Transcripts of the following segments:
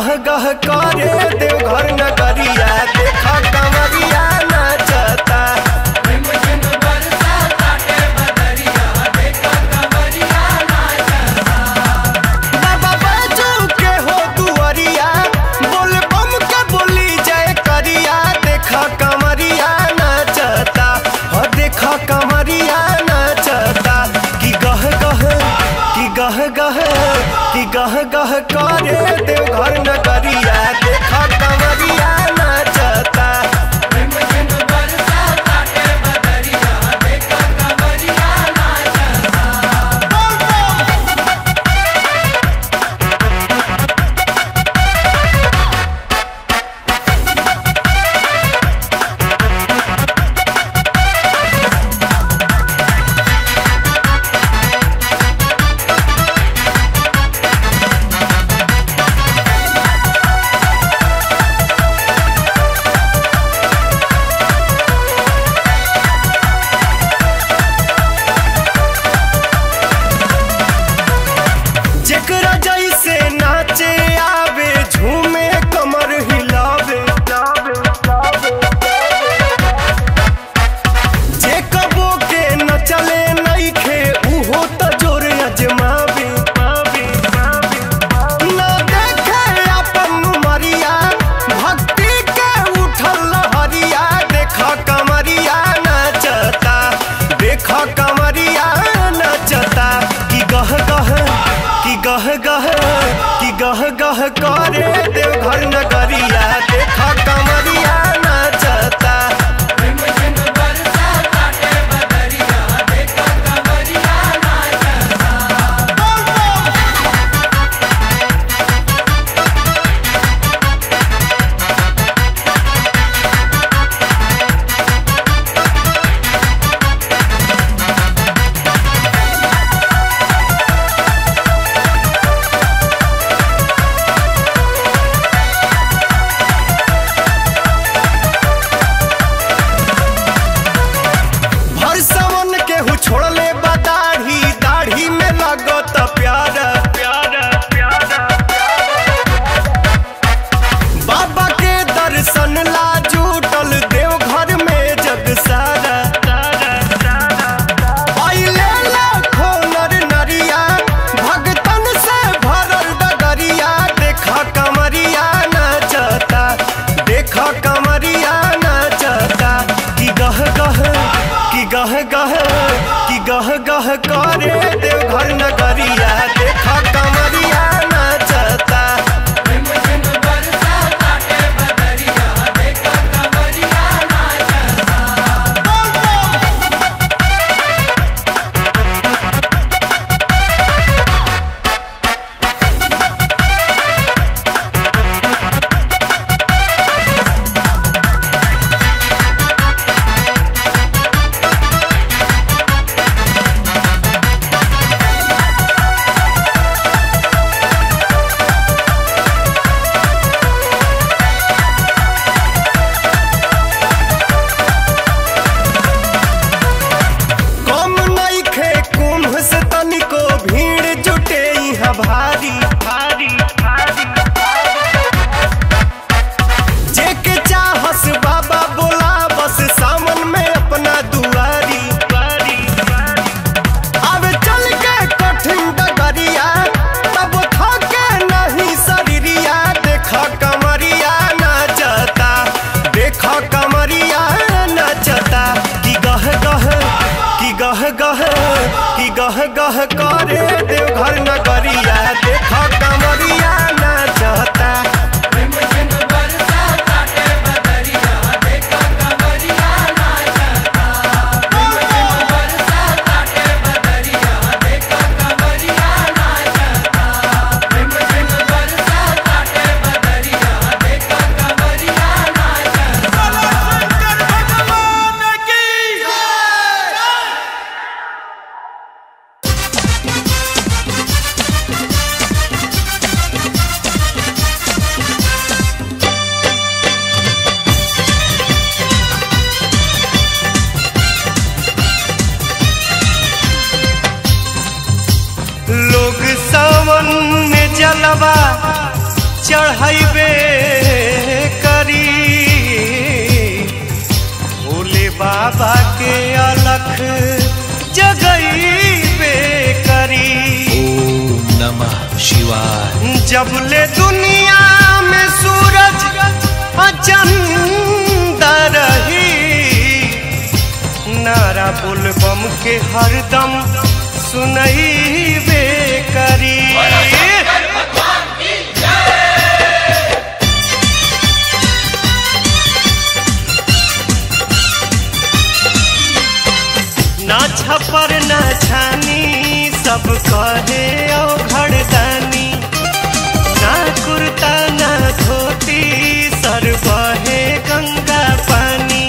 गह गह करे देवघर नगरिया देखा कमरिया नाचता बाबा बाजू के हो दुआरिया बोल बम के बोली जय करिया देखा कमरिया नाचता हो देखा कमरिया नाचता कि गह गह कि गह गह कि गह गह करे देवघर नगरिया देखा कमरिया नाचता जेकरा जैसे नाचे आवे झूमे कमर हिलावे जे कबो के न चले नइखे उहो त जोर अजमावे न देखे अपन मरिया भक्ति के उठल लहरिया देखा कमरिया नचता देखा कमरिया नचता कि गह गह कि गह गह कि गह गह करे देवघर नगरिया देखा कमरिया नचता भर सावन के हु छोड़ले बा दाढ़ी दाढ़ी में लगत प्यार प्यार प्यार बाबा के दर्शन ला जुटल देवघर में जग सारा आइले लाखों नर नरिया भगतन से भरल डगरिया देखा कमरिया नाचता देखा कमरिया नाचता कि गह गह कि गह गह कि गह गह करे देवघर नगरिया देखा कमरिया नाचता कम नइखे कुंभ से तनिको भीड़ जुटे इहाँ भारी भारी भारी जेके चाहस बाबा बोला बस सामन में अपना दुआरी दुआरी अब चल के कठिन डगरिया तब थके नहीं शरीरिया देखा कमरिया नाचता देखा कमरिया नाचता कि गह गह कि गह गह कि गह गह करे देवघर नगरिया देखा कमरिया नाचता की बाय जब ले दुनिया में सूरज अचंदा रही नारा बुलबम के हरदम सुनई बे करी ना छपर ना छानी सब कहे ओ घरदानी ना कुर्ता ना धोती सर बहे गंगा पानी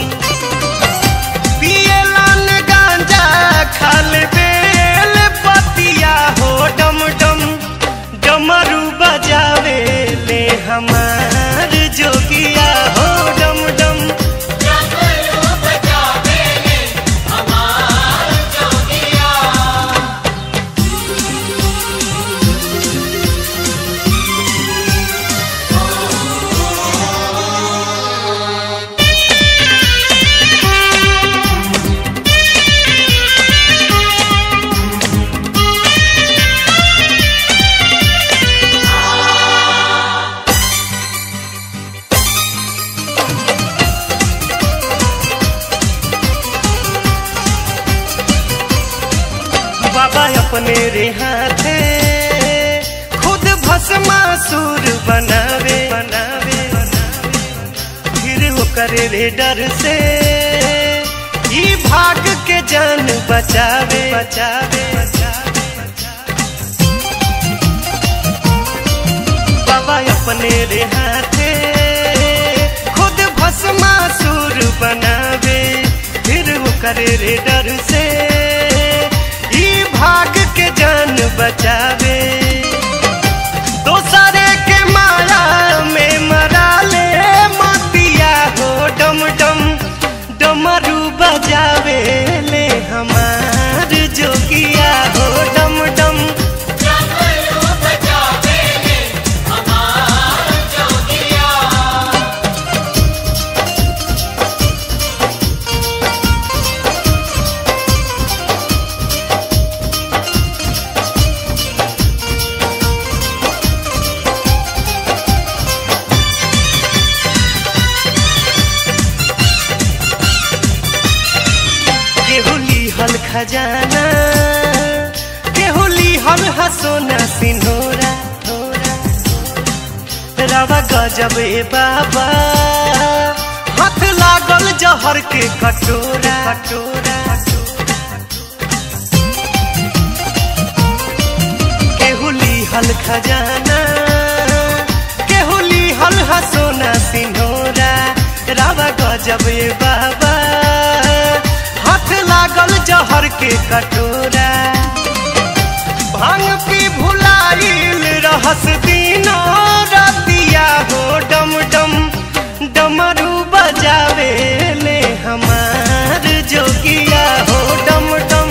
पियलन गांजा खाल बेल पतिया हो डम डम डमरू बजावे ले हमार जोगिया हो डम डम बाबा अपने रे हाथे खुद भस्मासुर बनावे बनावे फिर ओकर रे डर से ई भाग के जान बचावे बचावे बाबा अपने रे हाथे खुद भस्मासुर बनावे फिर ओकर रे डर से ई भाग के जान बचावे दोसरे के माया में मरा ले मतिया हो डम डम डमरू बजावे ले हमार जोगिया हो डम डम केहुली हल खजाना केहुली हल हसोना सिन्होरा रवा गजब ए बाबा हाथ लागल जहर के कटोरा कटोरा केहुली हल खजाना केहुली हल हसोना सिन्होरा रावा गजब ए बाबा हाथ लागल जहर के कटोरा भांग पी भुलाइल रहस दिनो रतिया हो डम डम डमरू बजावे ले हमार जोगिया हो डम डम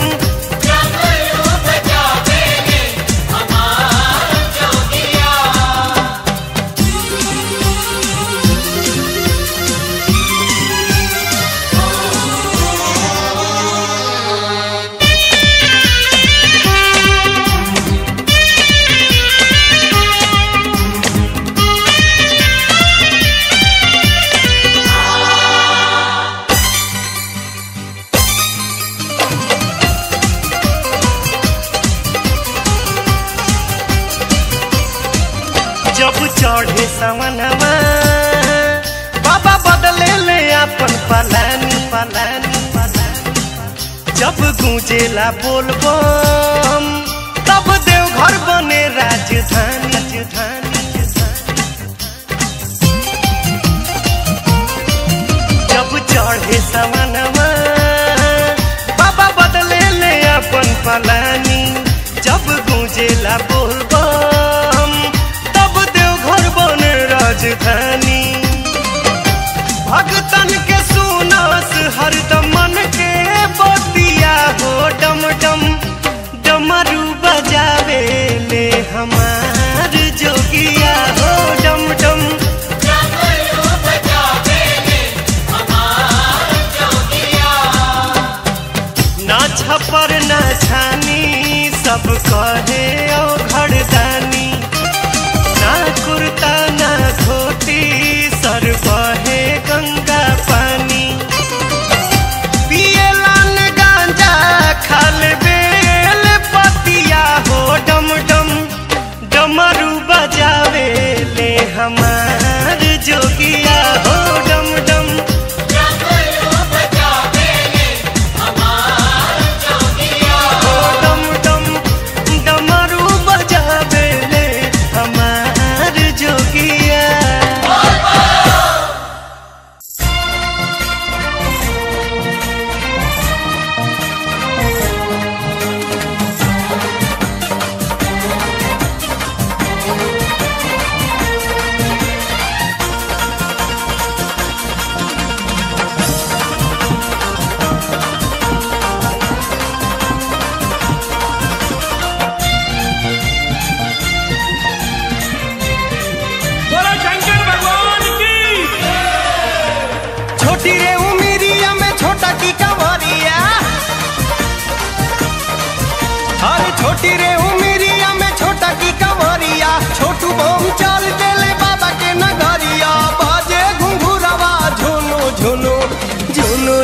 जब चढ़े सवनवा बाबा बदले ले अपन पलानी पलानी पलानी जब गूंजेला बोलबम तब देवघर बने राजधानी राजधानी जब चढ़े सवनवा बाबा बदले ले अपन पलानी जब गूंजेला बोलबम तब देवघर बने राजधानी भगतन के सुनास हरदम मन के बतिया हो डम डम डमरू बजावे ले हमार जोगिया हो डम डम ना छपर ना छानी सब कहे ओ घरदानी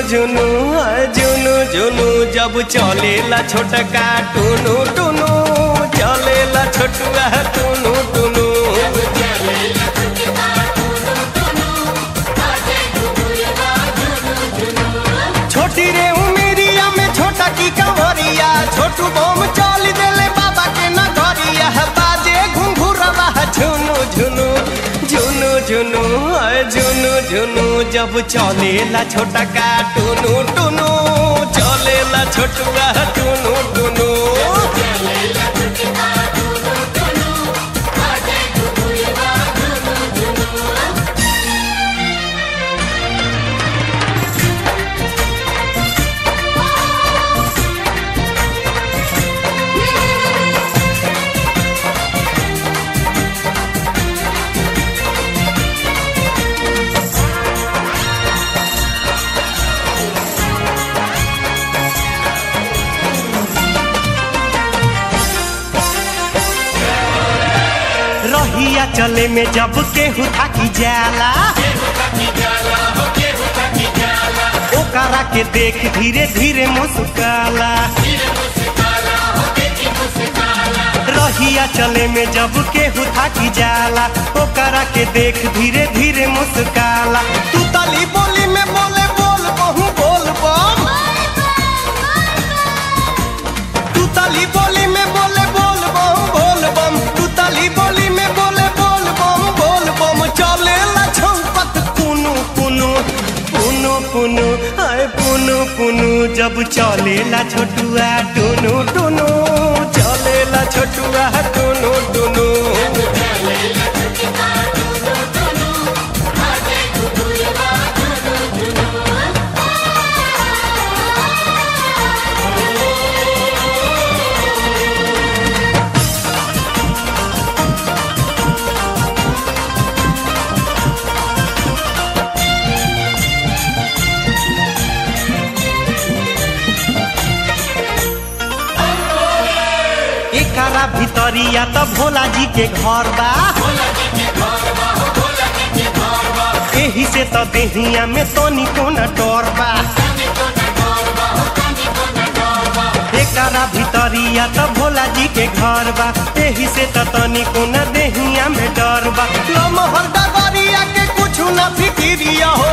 झुनु हाय झुनु झुनु जब चलेला छोटका टुनु टुनु चलेला छोटुआ टुनु टुनु छोटी रे उमेरिया में छोटा की कंवरिया छोटू बम चल देले बाबा के नगरिया बाजे घुंघुरवा झुनु झुनु झुनु झुनु हाय झुनु झुनु जब चलेला छोटा का टुनु टुनु चलेला छोटुआ टुनु टुनु रहिया चले में जब केहू थाकी जाला ओकरा के देख धीरे धीरे मुस्काला रहिया चले में जब केहू थाकी जाला ओकरा के देख धीरे धीरे मुस्काला तू तली बोली में बोले बोल बहु बोल बम तू ताली बोली में बोले बोल बम बोल बम तू ताली बोली में बोले बोल बम बोल बम चले ला छौपत पुनु पुनु पुनु पुनु आए पुनु पुनु जब चले ला छोटुआ टुनु टुनु चले ला छोटुआ टुनु टुनु एकरा भितरिया त भोला जी के घर बा एही से त देहिया में तनी कोना डर बा एकरा भितरिया त भोला जी के घर बा एही से त तनी कोना देहिया में डर बा लमहर डगरिया के कुछ ना फिकिरिया हो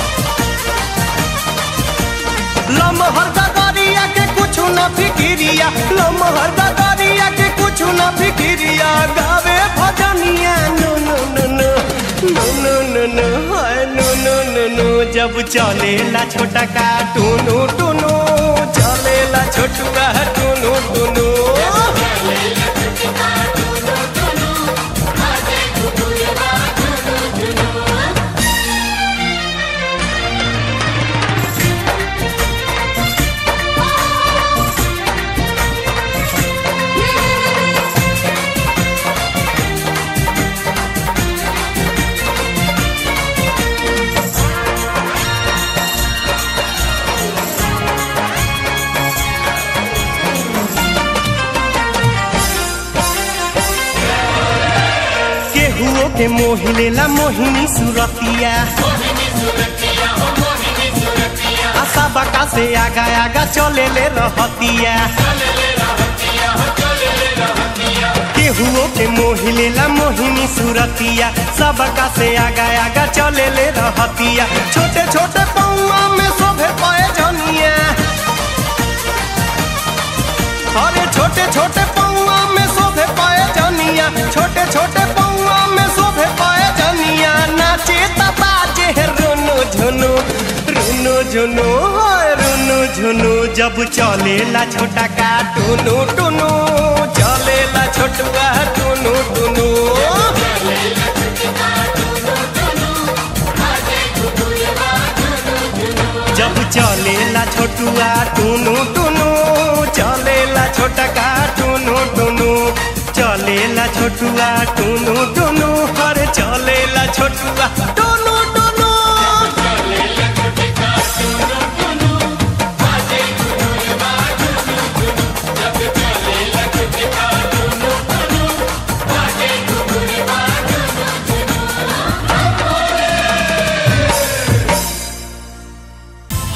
लमहर डगरिया के कुछ ना फिकिरिया लमहर डगरिया के कुछ ना फिकिरिया गावे भजनिया नो नो नो नो नो नो नो नो हाय नो नो नो नो जब चलेला छोटा का टुनु टुनु चलेला छोटुआ टुनु टुनु केहुओ के मोहि लेला मोहिनी सुरतिया आशा बका से आगा आगा चले ले रहतिया केहुओ के मोहि लेला मोहिनी सुरतिया सबका से आगा आगा चले ले रहतिया छोटे छोटे पौआ में शोभे पाए जनिया अरे छोटे छोटे पौआ में शोभे पाए जनिया छोटे छोटे पौआ में शोभे पाए जनिया नाचे बाजे रुनु झुनु रुनु झुनु हाय रुनु झुनु जब चलेला छोटा का टुनु टुनु चलेला छोटुआ टुनु टुनु जब चलेला छोटुआ टुनु टुनु चलेला छोटा का टुनु टुनु चलेला छोटुआ टुनु टुनु हर चलेला छोटुआ टुनु टुनु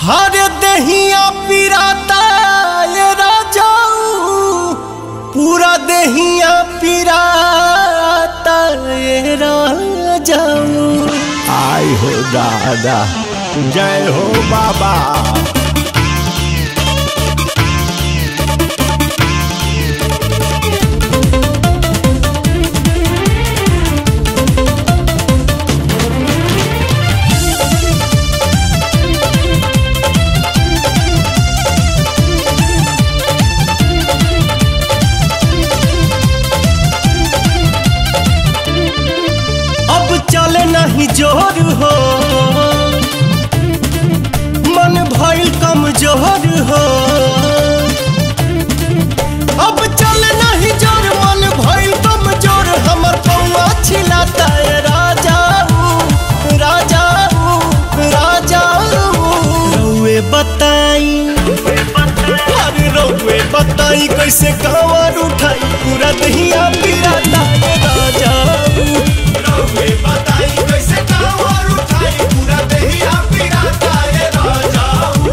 हर दहिया पिराता ये राजाऊ पूरा दहिया पिराता ये राजाऊ आई हो दादा जय हो बाबा अब चले नहीं जोर हो मन भइल कमजोर हो अब चले नहीं जोर मन भइल कमजोर हमर पौआ छिलाता है राजाऊ राजाऊ राजाऊ रउए बताई अरे रउए बताई कैसे कांवर उठाई पूरा दहिया पिराता है राजाऊ रउए बताई कैसे कांवर उठाई पूरा दहिया पिराता है राजाऊ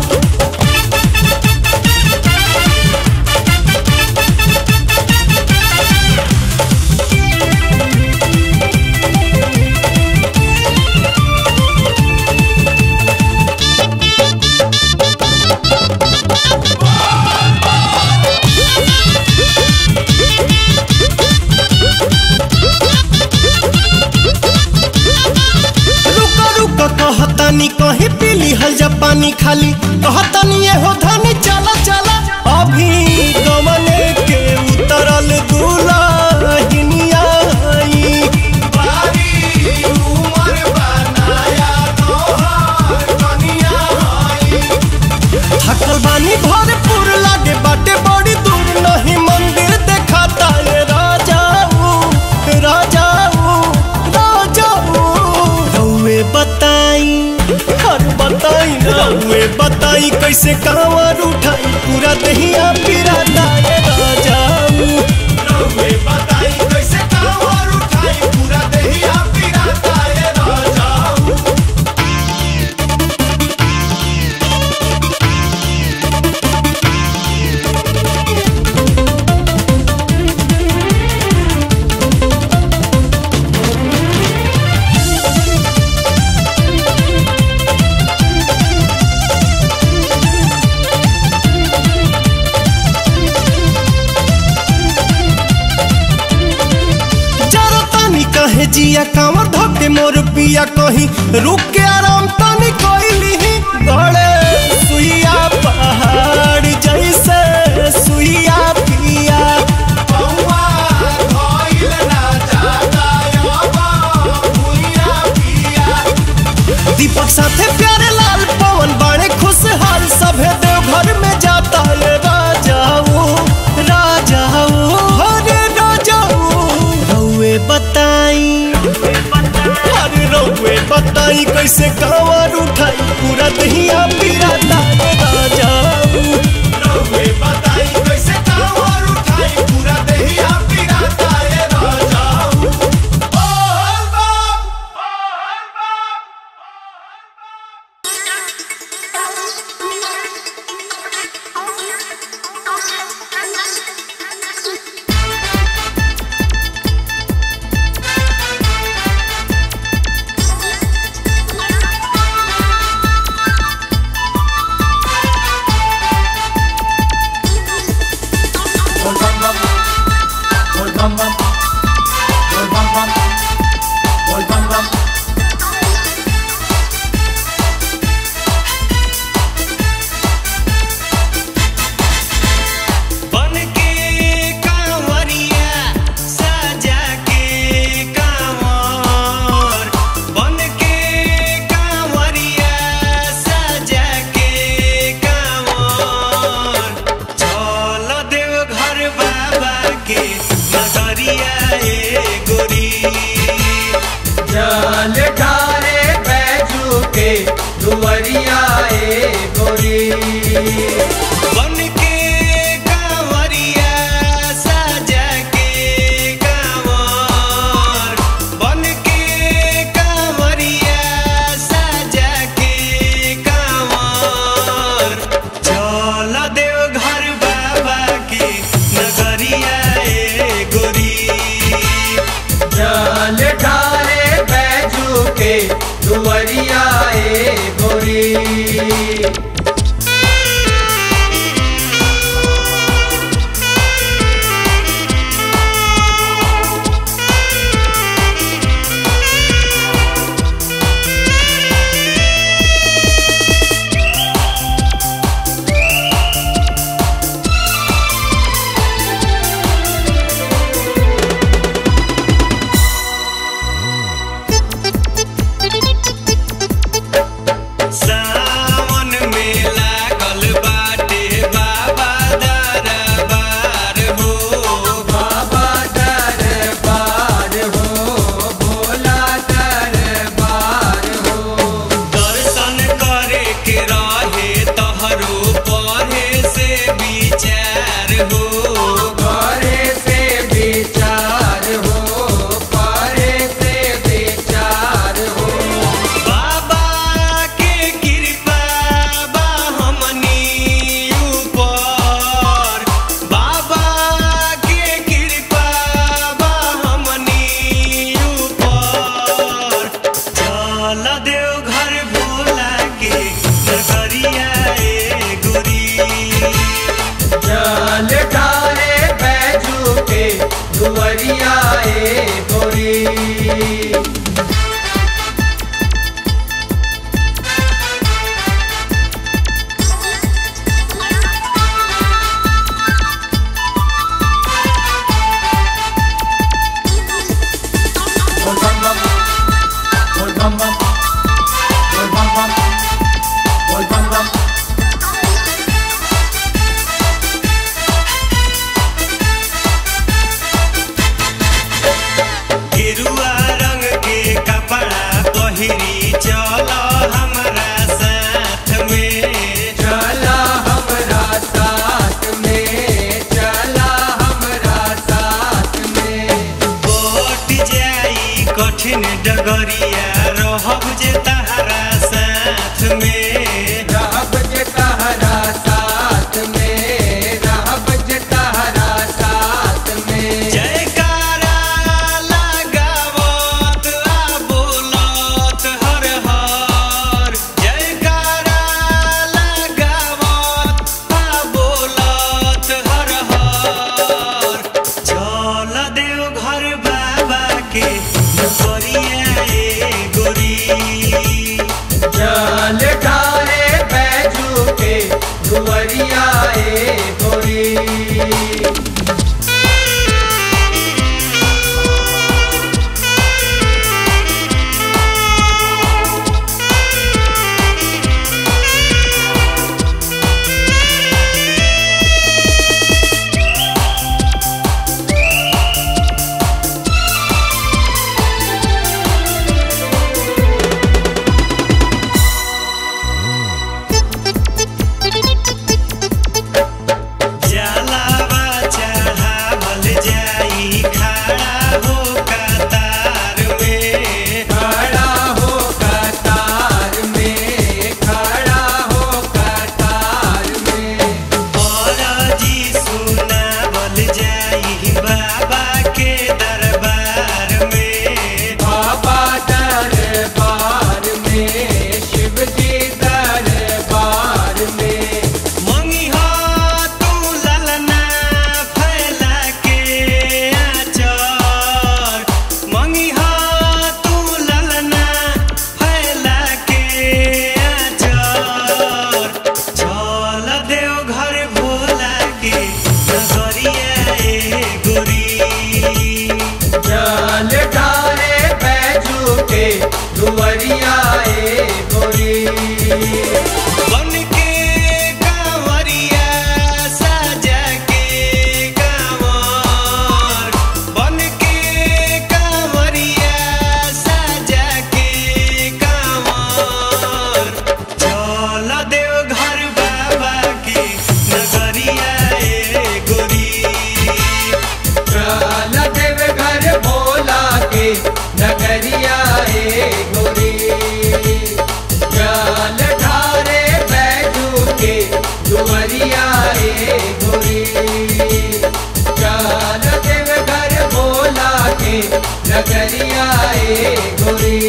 रुका रुका कहतानी कहीं पीली हल जा पानी खाली कहतानी ये हो धनी चला चला अभी गमने के उतरल दुलाहिनिया आई बारी उमर बनाया तोहार कनिया आई थकल बानी भरपूर लागे बाटे बड़ी दूर नहीं मंदिर देखाता ये राजाऊ राजाऊ राजाऊ रउए बताई हर बताई रउए बताई कैसे कांवर उठाई पूरा दहिया पिराता ये राजाऊ रउए बताई कैसे कांवर उठाई पूरा दहिया पिराता ये राजाऊ जरा तानी कहे जिया कांवर धोके मोर पिया कहीं रुक के आराम तानी कोइली गड़े सुइया पहाड़ जैसे सुइया पिया पौआ धइल ना जाता अब भुइया पिया दीपक साथे प्यारे लाल पवन बड़े खुशहाल सभे देवघर में जाता ये राजाऊ राजाऊ हरे राजाऊ रउए बताई अरे रउए बताई कैसे कांवर उठाई पूरा दहिया पिराता ये राजाऊ रउए बताई कैसे कांवर उठाई पूरा दहिया पिराता ये राजाऊ ओह बाप रहब जे तहरा साथ में रहब जे तहरा साथ में रहब जे तहरा साथ में जयकारा लगावत आ बोलत हर हर जयकारा लगावत आ बोलत हर हर चल देव घर बाबा के नगरिया ए गोरी जल ढारे बैजू के दुवरिया ए गोरी जलावा चढ़ावल जाई खड़ा हो कतार में खड़ा हो कतार में खड़ा हो कतार में औरजी सुनावल जाई बाबा के दरबार में बाबा दरबार में शिव जी दरबार में मंगिहा तू ललना फैला के आचर मंगिहा तू ललना फैला के आचर चल देव घर भोला के नगरिया ए गोरी जल ढारे बैजू के दुवरिया ए गोरी बन के कांवरिया सजा के कांवर बन के कांवरिया सजा के कांवर चल देव घर बाबा के नगरिया ए गोरी चल देव घर भोला के नगरिया ए गोरी जल ढारे बैजू के दुवरिया ए गोरी चल देव घर भोला के नगरिया ए गोरी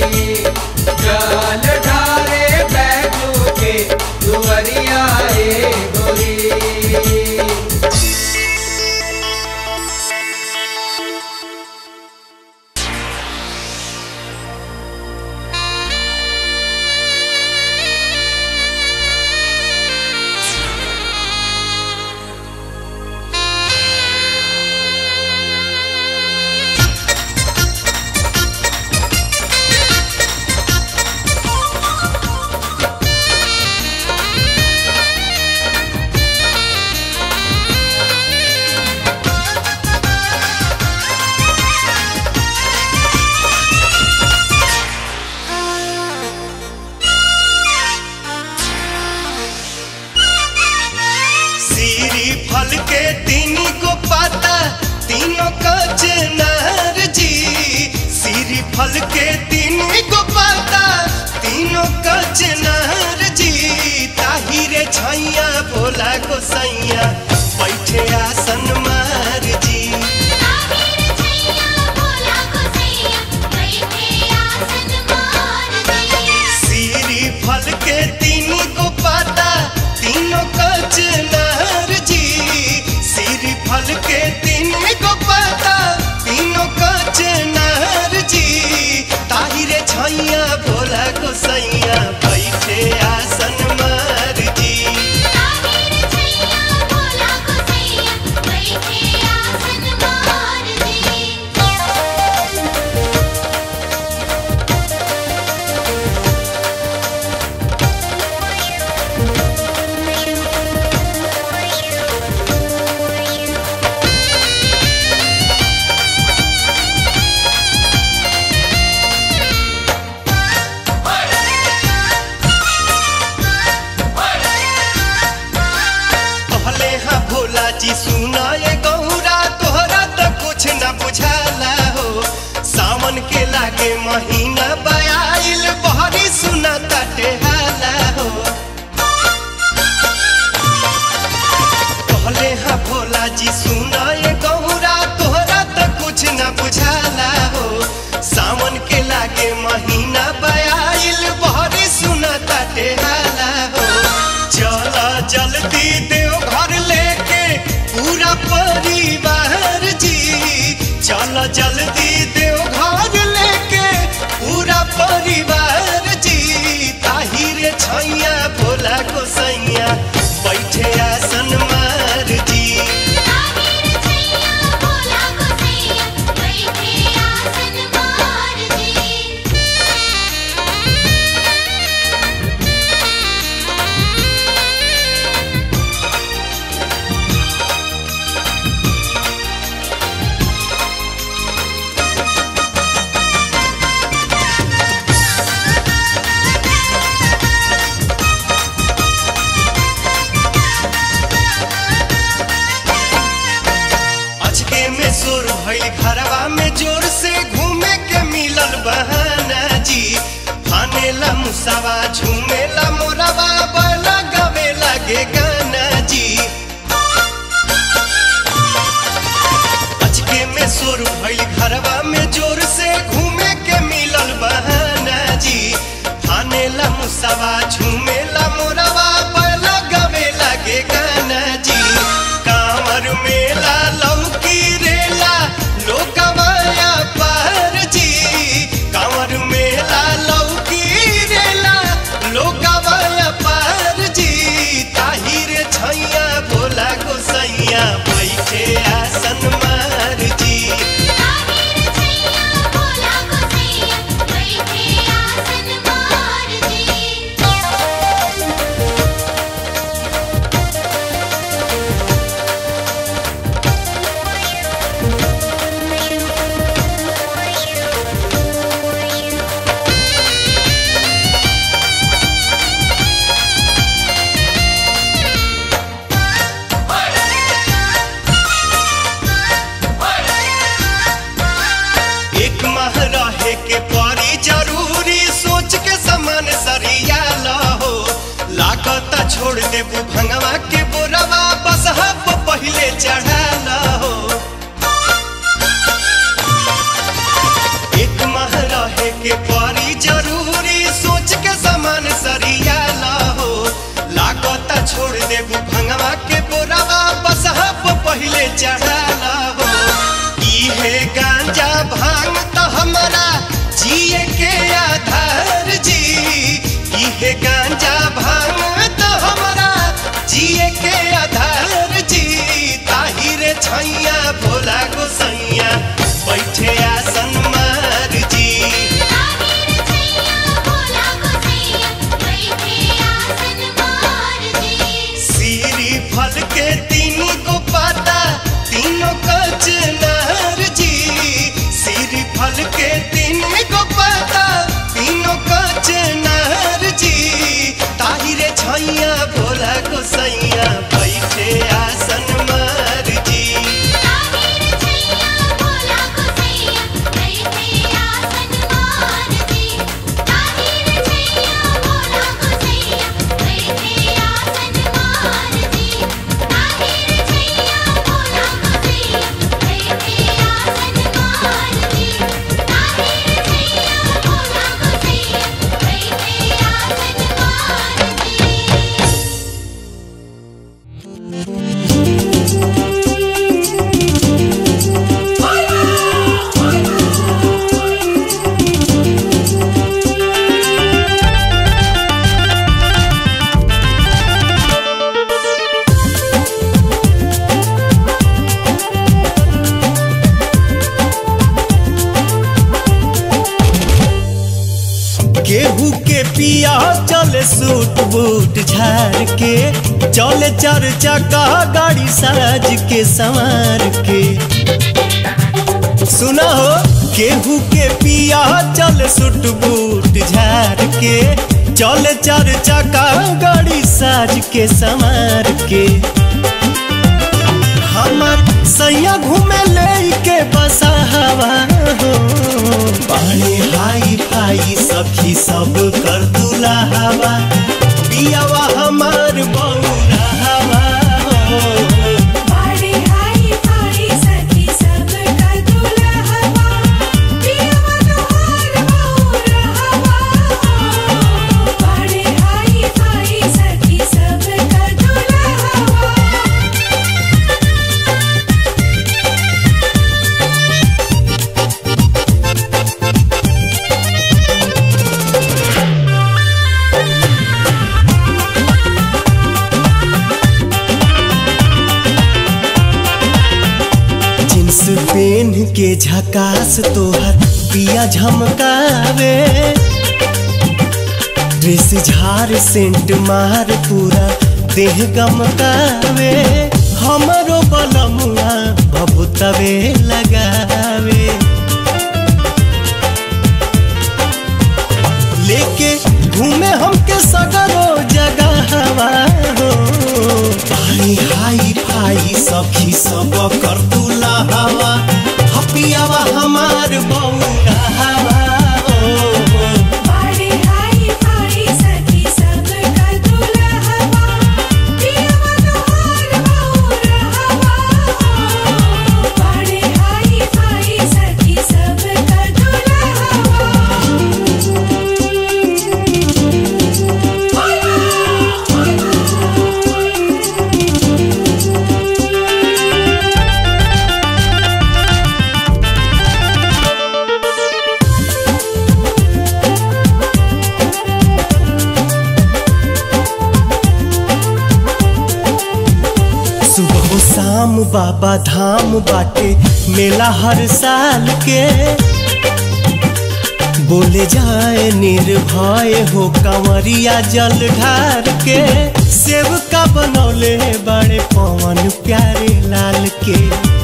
जल ढारे बैजू के दुवरिया ए गोरी सीरी फल के तीन को पाता तीनों का चनार जी सीरी फल के तीन को पाता तीनों का चनार जी ताहिरे छैया भोला गोसैया बैठे आसन मार जी ताहिर छैया भोला गोसैया बैठे आसन मार दे सीरी फल के तीन को पाता तीनों का चनार जी सीरी फल के तीन को पाता तीनों का चनार जी ताहिरे छैया भोला गोसैया बैठे आसन मार जी ताहिर छैया भोला गोसैया बैठे आसन मार दे कहले हाँ भोला जी सुना ये गौरा तोहरा तो कुछ न बुझाला हो सावन के लागे महीना बया जल्दी देवघर लेके पूरा परिवार जी ताहिर छैया भोला गोसैया बैठे आसन मार जी ताहिर छैया भोला गोसैया बैठे आसन मार जी अचके में सुर भइल घरवा में जोर से घूमे के मिलल बहाना जी फानेला मुसावा झूमेला मोरवा बला गवे लगे गाना जी अचके में सुर भइल घरवा में जोर से घूमे के मिलल बहाना जी फानेला मुसावा झूमेला मोरवा बला गवे लगे गाना जी कांवर मेला लौकी रेला लोकवाया पार जी कांवर मेला लौकी रेला लोकवाया पार जी ताहिर छैया भोला गोसैया बैठे आसन मार जी ताहिर छैया भोला गोसैया बैठे आसन मार जी एक माह रहे के परी जरूरी सोच के समान सरिया लहो लागत छोड़ देबू भंगवा के बोरवा बस हब पहिले चढ़ा लहो एक माह रहे के परी जरूरी सोच के समान सरिया लहो लागत छोड़ देबू भंगवा के बोरवा बस हब पहिले चढ़ा लहो इहे गांजा भांग तो हमारा जिए के आधार जी इहे गांजा भांग तो हमारा जिए के आधार जी ताहिर छैया भोला गोसैया बैठे आसन मार जी ताहिर छैया भोला गोसैया बैठे आसन मार जी सीरी फल के तीन को पाता तीनों कचनार जी सीरी फल के तीन को पाता तीनों कचनार जी ताहिरे छैया भोला गोसैया बैठे आसन मार जी ताहिर छैया भोला गोसैया बैठे आसन मार जी ताहिर छैया भोला गोसैया बैठे आसन मार जी ताहिर छैया भोला गोसैया बैठे आसन मार जी ताहिर छैया भोला गोसैया बैठे आसन मार जी केहू के पिया चले सूट बूट झाड़ के चले चार चक्का गाड़ी साज के संवार के सुना हो केहू के पिया चल सूट बूट झाड़ के चले चार चक्का गाड़ी साज के संवार के हमर सैया घूमे ले के बसा हवा हो पानी हाई फाई सखी सब कर दूल्हा हवा पियावा हमार बौरा हवा हो बाड़ी हाई फाई सखी सब का दूल्हा हवा पियवा तोहार बौरा हवा बाड़ी हाई फाई सखी सब का दूल्हा हवा विकास तोहर पिया झमकावे ड्रेस झार सेंट मार पूरा देह गमकावे हमरो बलमुआ बबुतवे लगावे लेके घूमे हमके सगरो जगह हवा हो भाई हाई भाई सखी सब कर दूला हवा हपियावा हमार बौरा हवा हो बाड़े हाई भाई सखी सब का दुल्हवा पियवा तोहार बौरा हवा बाड़े हाई भाई सखी सब का सुबह शाम बाबा धाम बाटे मेला हर साल के बोले जाए निर्भय हो कंवरिया जल ढार के सेव का बनौले बड़े पवन प्यारे लाल के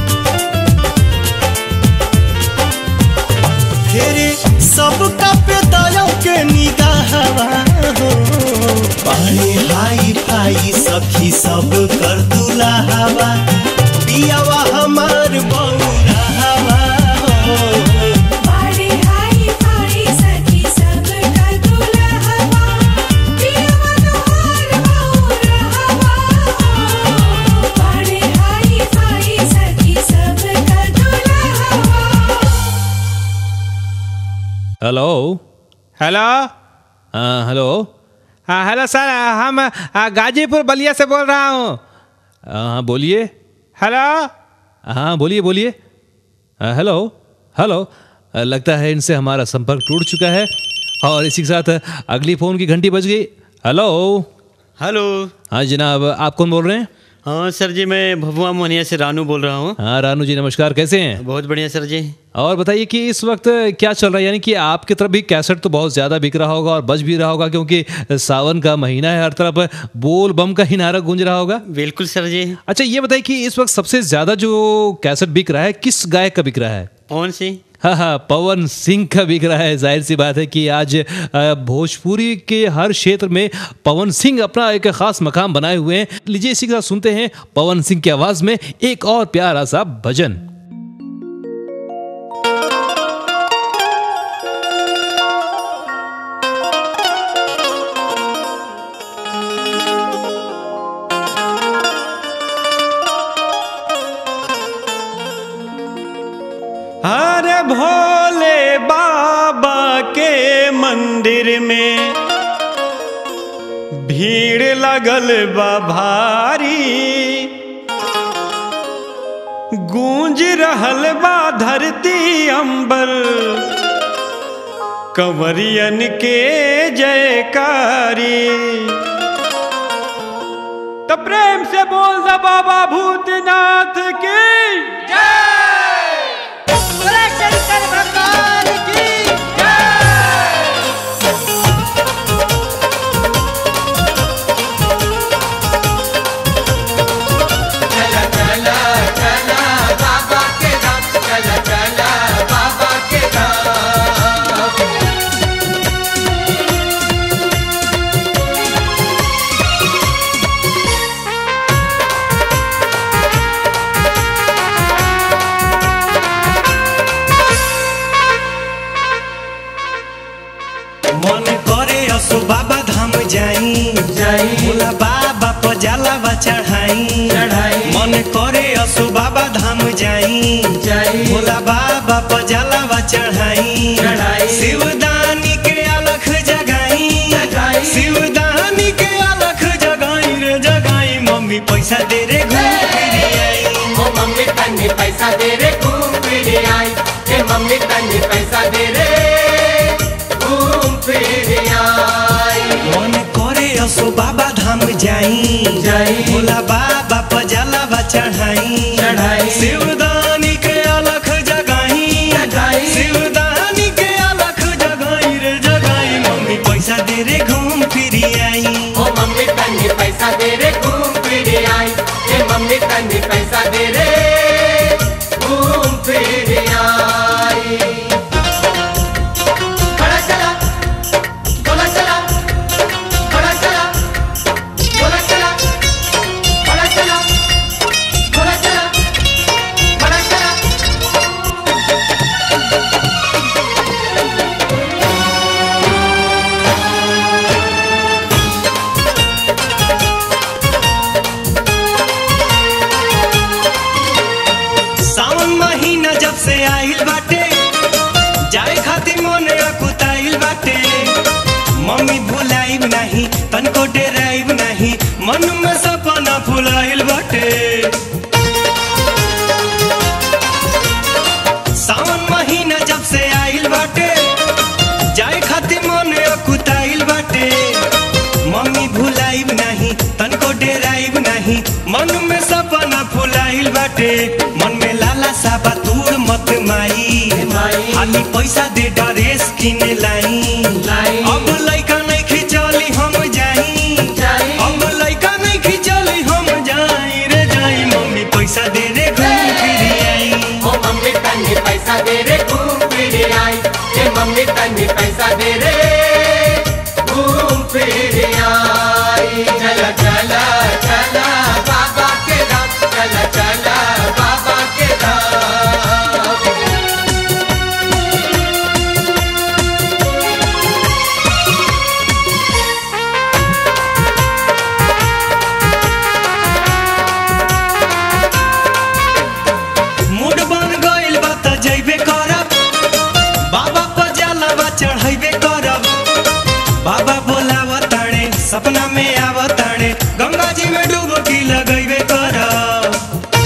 फेरे सबका पे दया के निगाहवा हो पानी हाई भाई सखी सब कर दूला हवा पियावा हमार बौरा हवा हो बाड़े हाई भाई सखी सब का दुल्हवा पियवा तोहार बौरा हवा बाड़े हाई भाई सखी सब का दुल्हवा हेलो हेलो हाँ हेलो हाँ हेलो सर हम आ, गाजीपुर बलिया से बोल रहा हूँ हाँ बोलिए हेलो हाँ बोलिए बोलिए हाँ, हेलो हेलो आ, लगता है इनसे हमारा संपर्क टूट चुका है और इसी के साथ अगली फ़ोन की घंटी बज गई हेलो हेलो हाँ जनाब आप कौन बोल रहे हैं हाँ सर जी मैं भभुआ मोहनिया से रानू बोल रहा हूँ हाँ रानू जी नमस्कार कैसे हैं बहुत बढ़िया सर जी और बताइए कि इस वक्त क्या चल रहा है यानी कि आपकी तरफ भी कैसेट तो बहुत ज़्यादा बिक रहा होगा और बज भी रहा होगा क्योंकि सावन का महीना है हर तरफ बोल बम का ही नारा गूंज रहा होगा बिल्कुल सर जी अच्छा ये बताइए कि इस वक्त सबसे ज़्यादा जो कैसेट बिक रहा है किस गायक का बिक रहा है कौन सी हाँ हाँ पवन सिंह का बिक रहा है जाहिर सी बात है कि आज अ, भोजपुरी के हर क्षेत्र में पवन सिंह अपना एक खास मकाम बनाए हुए हैं लीजिए इसी के साथ सुनते हैं पवन सिंह की आवाज़ में एक और प्यारा सा भजन अरे भोले बाबा के मंदिर में भीड़ लगल बा भारी गूंज रहल बा धरती अंबर कंवरियन के जयकारी तो प्रेम से बोल दा बाबा भूतनाथ की मन करे असो बाबा धाम जाई जाई भोला बाबा पजाला चढ़ाई चढ़ाई। मन करे असो बाबा धाम जाई जाई भोला बाबा पजाला चढ़ाई चढ़ाई। शिवदानी के अलख जगाई जगाई। शिवदानी के अलख जगाई रे जगाई मम्मी पैसा दे रे घूम फिर आई ओ मम्मी तन्नी पैसा दे रे घूम फिर आई ए मम्मी तन्नी पैसा दे रे घूम फिर आई मन करे असो बाबा धाम जाई जाई। भोला बाबा पजाला चढ़ाई चढ़ाई। शिवदानी के अलख जगाई फिर आई ओ मम्मी तन्नी पैसा दे रे घूम फिर आई ए मम्मी तन्नी पैसा दे रे घूम फिर आई बड़ा चला बोला चला बड़ा चला बोला चला बड़ा चला बोला चला बड़ा चला सावन महीना जब से आइल बाटे जाए खातिर मन अकुताइल बाटे मम्मी भुलाइब नहीं तनको डेराइब नहीं मन में सपना फुलाइल बाटे सावन महीना जब से आइल बाटे जाए खातिर मन अकुताइल बाटे मम्मी भुलाइब नहीं तनको डेराइब नहीं मन में सपना फुलाइल बाटे मन में लाला साबा तूड़ मत माई माई। खाली पैसा दे ड्रेस किने लाई लाई। अब लइका नहीं खिचली हम जाई जाई। अब लइका नहीं खिचली हम जाई रे जाई मम्मी पैसा दे रे घूम फिर आई ओ मम्मी तन्नी पैसा दे रे घूम फिर आई ए मम्मी तन्नी पैसा दे रे घूम फिर आई चला चला चला बाबा के धाम चला चला बाबा के धाम मूड बन गइल बा त जइबे करब बाबा पर जलवा चढ़ैबे करब बाबा बोलाव ताणे सपना में आव ताणे गंगा जी में डुबकी लगैबे करब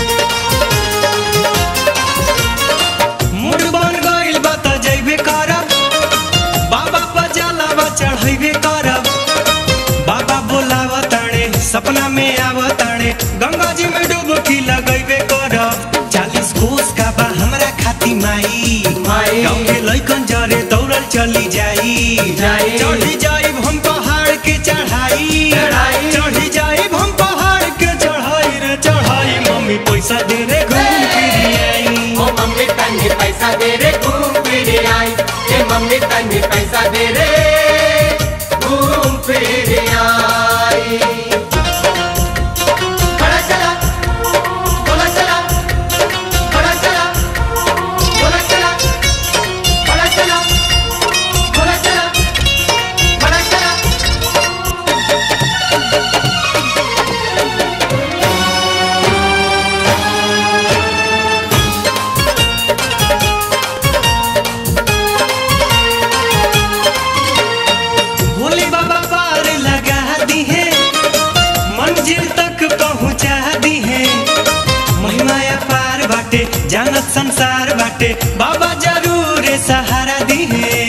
मूड बन गइल बा त जइबे करब बाबा पर जलवा चढ़ैबे करब बाबा बोलाव ताणे सपना में आव ताणे गंगा जी में डुबकी लगैबे करब चालीस कोस का बा हमरा खाती माई माई। गाँव के लइकन जरे दौड़ल चली जाई जाई। चढ़ी जाइब हम पहाड़ के चढ़ाई चढ़ाई। चढ़ी जाइब हम पहाड़ के चढ़ाई रे चढ़ाई मम्मी पैसा दे रे घूम फिर आई ओ मम्मी तन्नी पैसा दे रे घूम फिर आई ए मम्मी तन्नी पैसा दे रे घूम फिर आई बड़ा चला बोला चला बड़ा चला बोला चला बड़ा चला बोला चला बड़ा चला भोले बाबा पार लगा दी है मंजिल तक पहुंचा दी है महिमाया पार बाटे जानत संसार बाटे बाबा जरूर सहारा दी है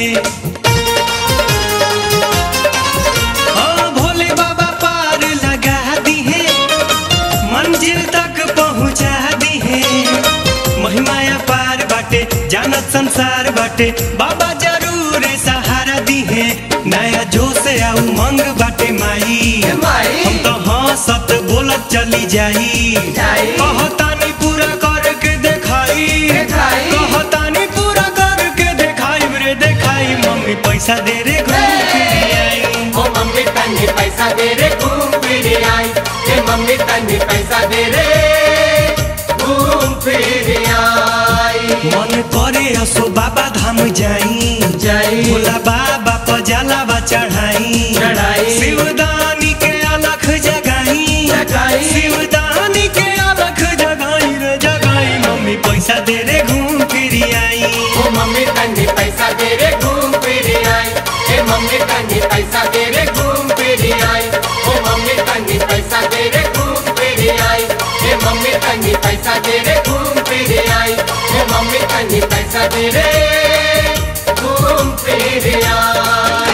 हाँ, भोले बाबा पार लगा दी है मंजिल तक पहुंचा दी है महिमाया पार बाटे जानत संसार बाटे बाबा जरूर सहारा दी है नया जोश आ उमंग बाटे माई माई। हम तो हंसत बोलत चली जाई जाई। कहतानी पूरा करके देखाई देखाई। कहतानी पूरा करके देखाई रे देखाई मम्मी पैसा दे रे घूम फिर आई ओ मम्मी तन्नी पैसा दे रे घूम फिर आई ए मम्मी तन्नी पैसा दे रे घूम फिर आई मन करे असो बाबा धाम जाई जाई। भोला बाबा पर जलावा चढ़ाई चढ़ाई। शिवदानी के अलख जगाई जगाई। शिवदानी के अलख जगाई रे जगाई मम्मी पैसा दे रे घूम फिर आई ओ मम्मी तन्नी पैसा दे रे घूम फिर आई ए मम्मी तन्नी पैसा दे रे घूम फिर आई ओ मम्मी तन्नी पैसा दे रे घूम फिर आई ए मम्मी तन्नी पैसा दे रे घूम फिर आई ए मम्मी तन्नी पैसा दे रे घूम फिर आई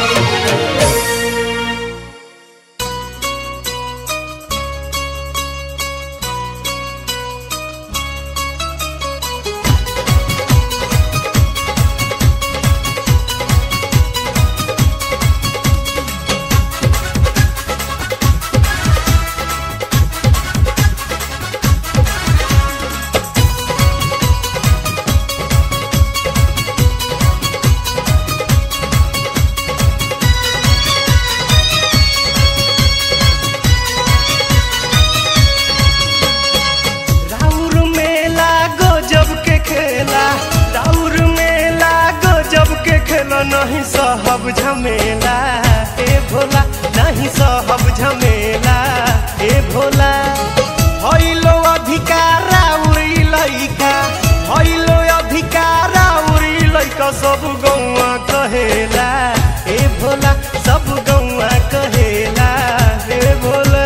नहीं सहब झमेला ए भोला नहीं सहब झमेला ए भोला हइलो अधिकारा उड़ी लइका हइलो अधिकारा उड़ी लइका सब गौआ कहेला ए भोला सब गौआ कहेला ए भोला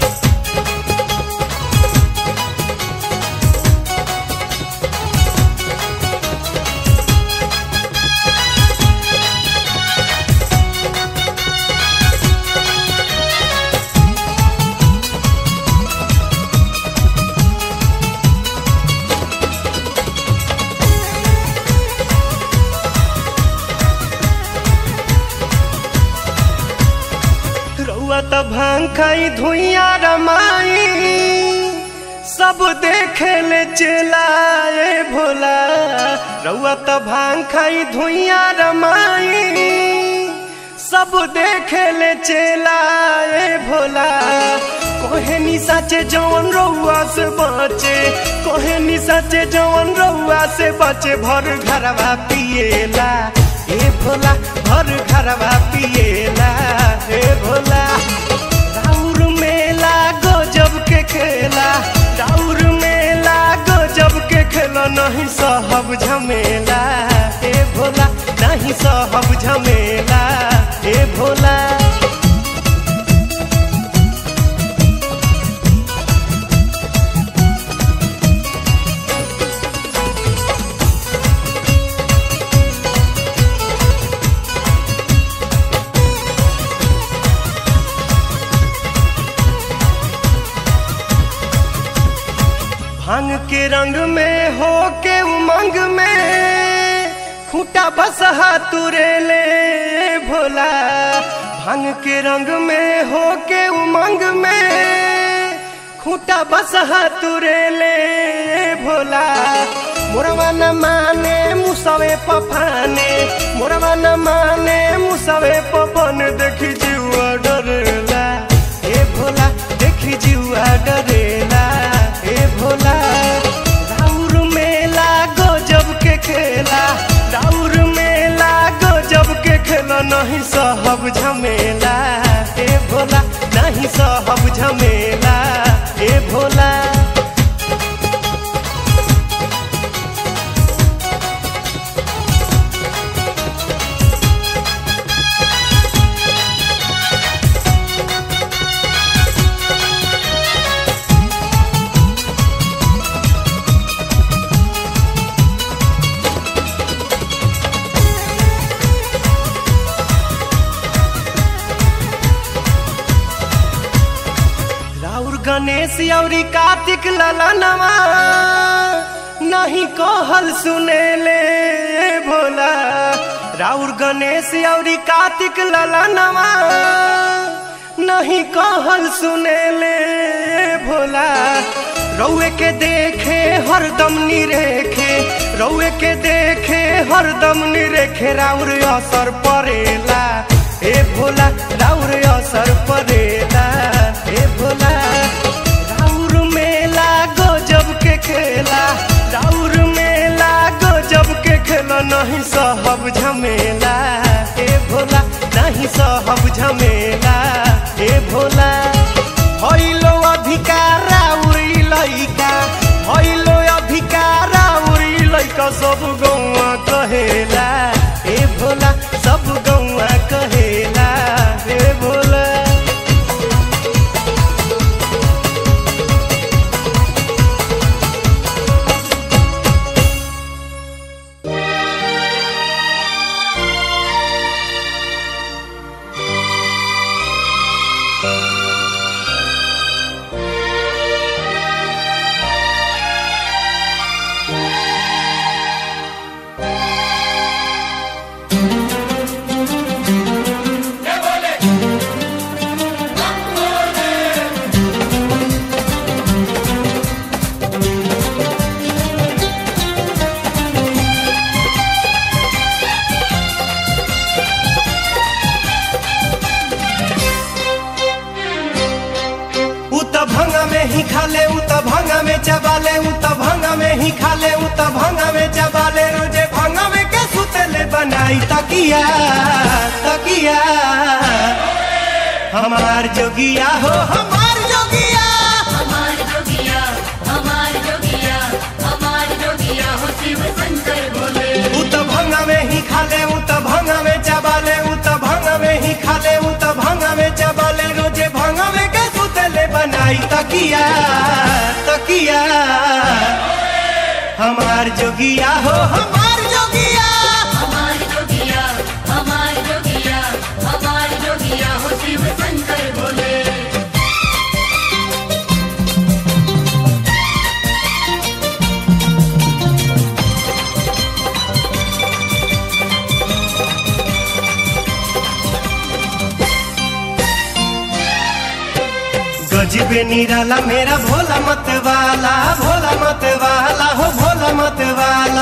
रउआ त भांग खाई धुइया रमाई सब देखे ले चलाए भोला रउआ त भांग खाई धुइया रमाई सब देखे ले चलाए भोला कोहे नि साचे जवन रउआ से बचे कोहे नि साचे जवन रउआ से बचे भर घरवा पिएला ए भोला भर घरवा पिएला ए भोला राउर मेला गजब के खेला राउर मेला गजब के खेला नहीं सहब झमेला ए भोला नहीं सहब झमेला ए भोला भांग के रंग में हो के उमंग में खूटा बसहा तुरे ले भोला भांग के रंग में हो के उमंग में खूटा बसहा तुरे ले भोला मोरवा न माने मुसवे पफाने मोरवा न माने मुसवे पपन देखी जीवा डरेला ए भोला देखी जीवा डरेला ए भोला राउर मेला गजब के खेला राउर मेला गजब के खेला नहीं सहब झमेला ए भोला नहीं सहब झमेला ए भोला राउर गणेश औरी कार्तिक ललनवा नहीं कहल सुने ले भोला राउर गणेश औरी कार्तिक ललनवा नहीं कहल सुने ले भोला रउए के देखे हरदम निरेखे रउए के देखे हरदम निरेखे राउर असर परेला ए भोला राउर असर परेला ए भोला राउर मेला गजब के खेला राउर मेला गजब के खेला नहीं सहब झमेला ए भोला नहीं सहब झमेला ए भोला हइलो अधिकारा उड़ी लइका हइलो अधिकारा उड़ी लइका सब गौआ कहेला ए भोला सब गौआ कहेला ए भोला उ त भंगा में ही खा ले उ त भंगा में चबा ले उ त भंगा में ही खा ले उ त भंगा में चबा ले रोजे भंगा में के सुतले बना बनाई तकिया तकिया हमार जोगिया हो हमार जोगिया हमार जोगिया हमार जोगिया हमार जोगिया हो शिव शंकर भोले उ त भंगा में ही खाले उ त भंगा में चबाले उ त भंगा में ही खाले उ त भंगा में चबाले रोजे भंगा में के सुतले बनाई तकिया तकिया हमार जोगिया हो हमार जोगिया हमार जोगिया हमार जोगिया हमार जोगिया हो शिव शंकर भोले गजबे निराला मेरा भोला मत वाला भोला मत वाला हो भोला मत वाला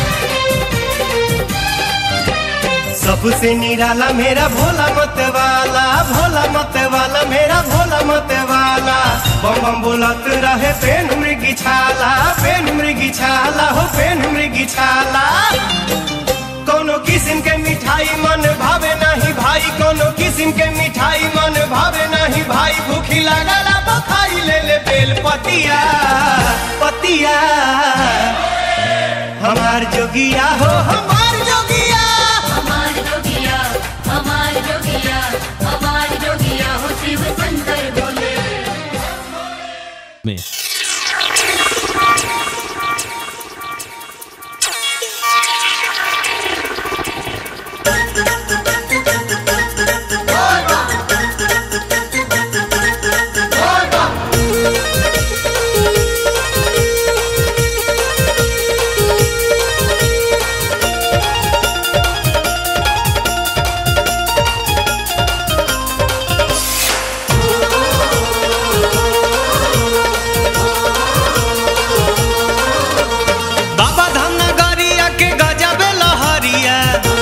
सबसे निराला मेरा भोला मत वाला भोला मत वाला मेरा भोला मत वाला बम बम बोलत रहे पेन मृगी छाला पेन मृगी छाला हो पेन मृगी छाला कोनो किस्म के मिठाई मन भावे नहीं भाई कोनो किस्म के मिठाई मन भावे नहीं भाई भूखी लागला बखाई ले ले बेल पतिया पतिया हमार जोगिया हो हमार जोगिया हमार जोगिया हमार जोगिया हमार जोगिया हो शिव शंकर भोले में बाबा धाम नगरिया के गजबे लहरिया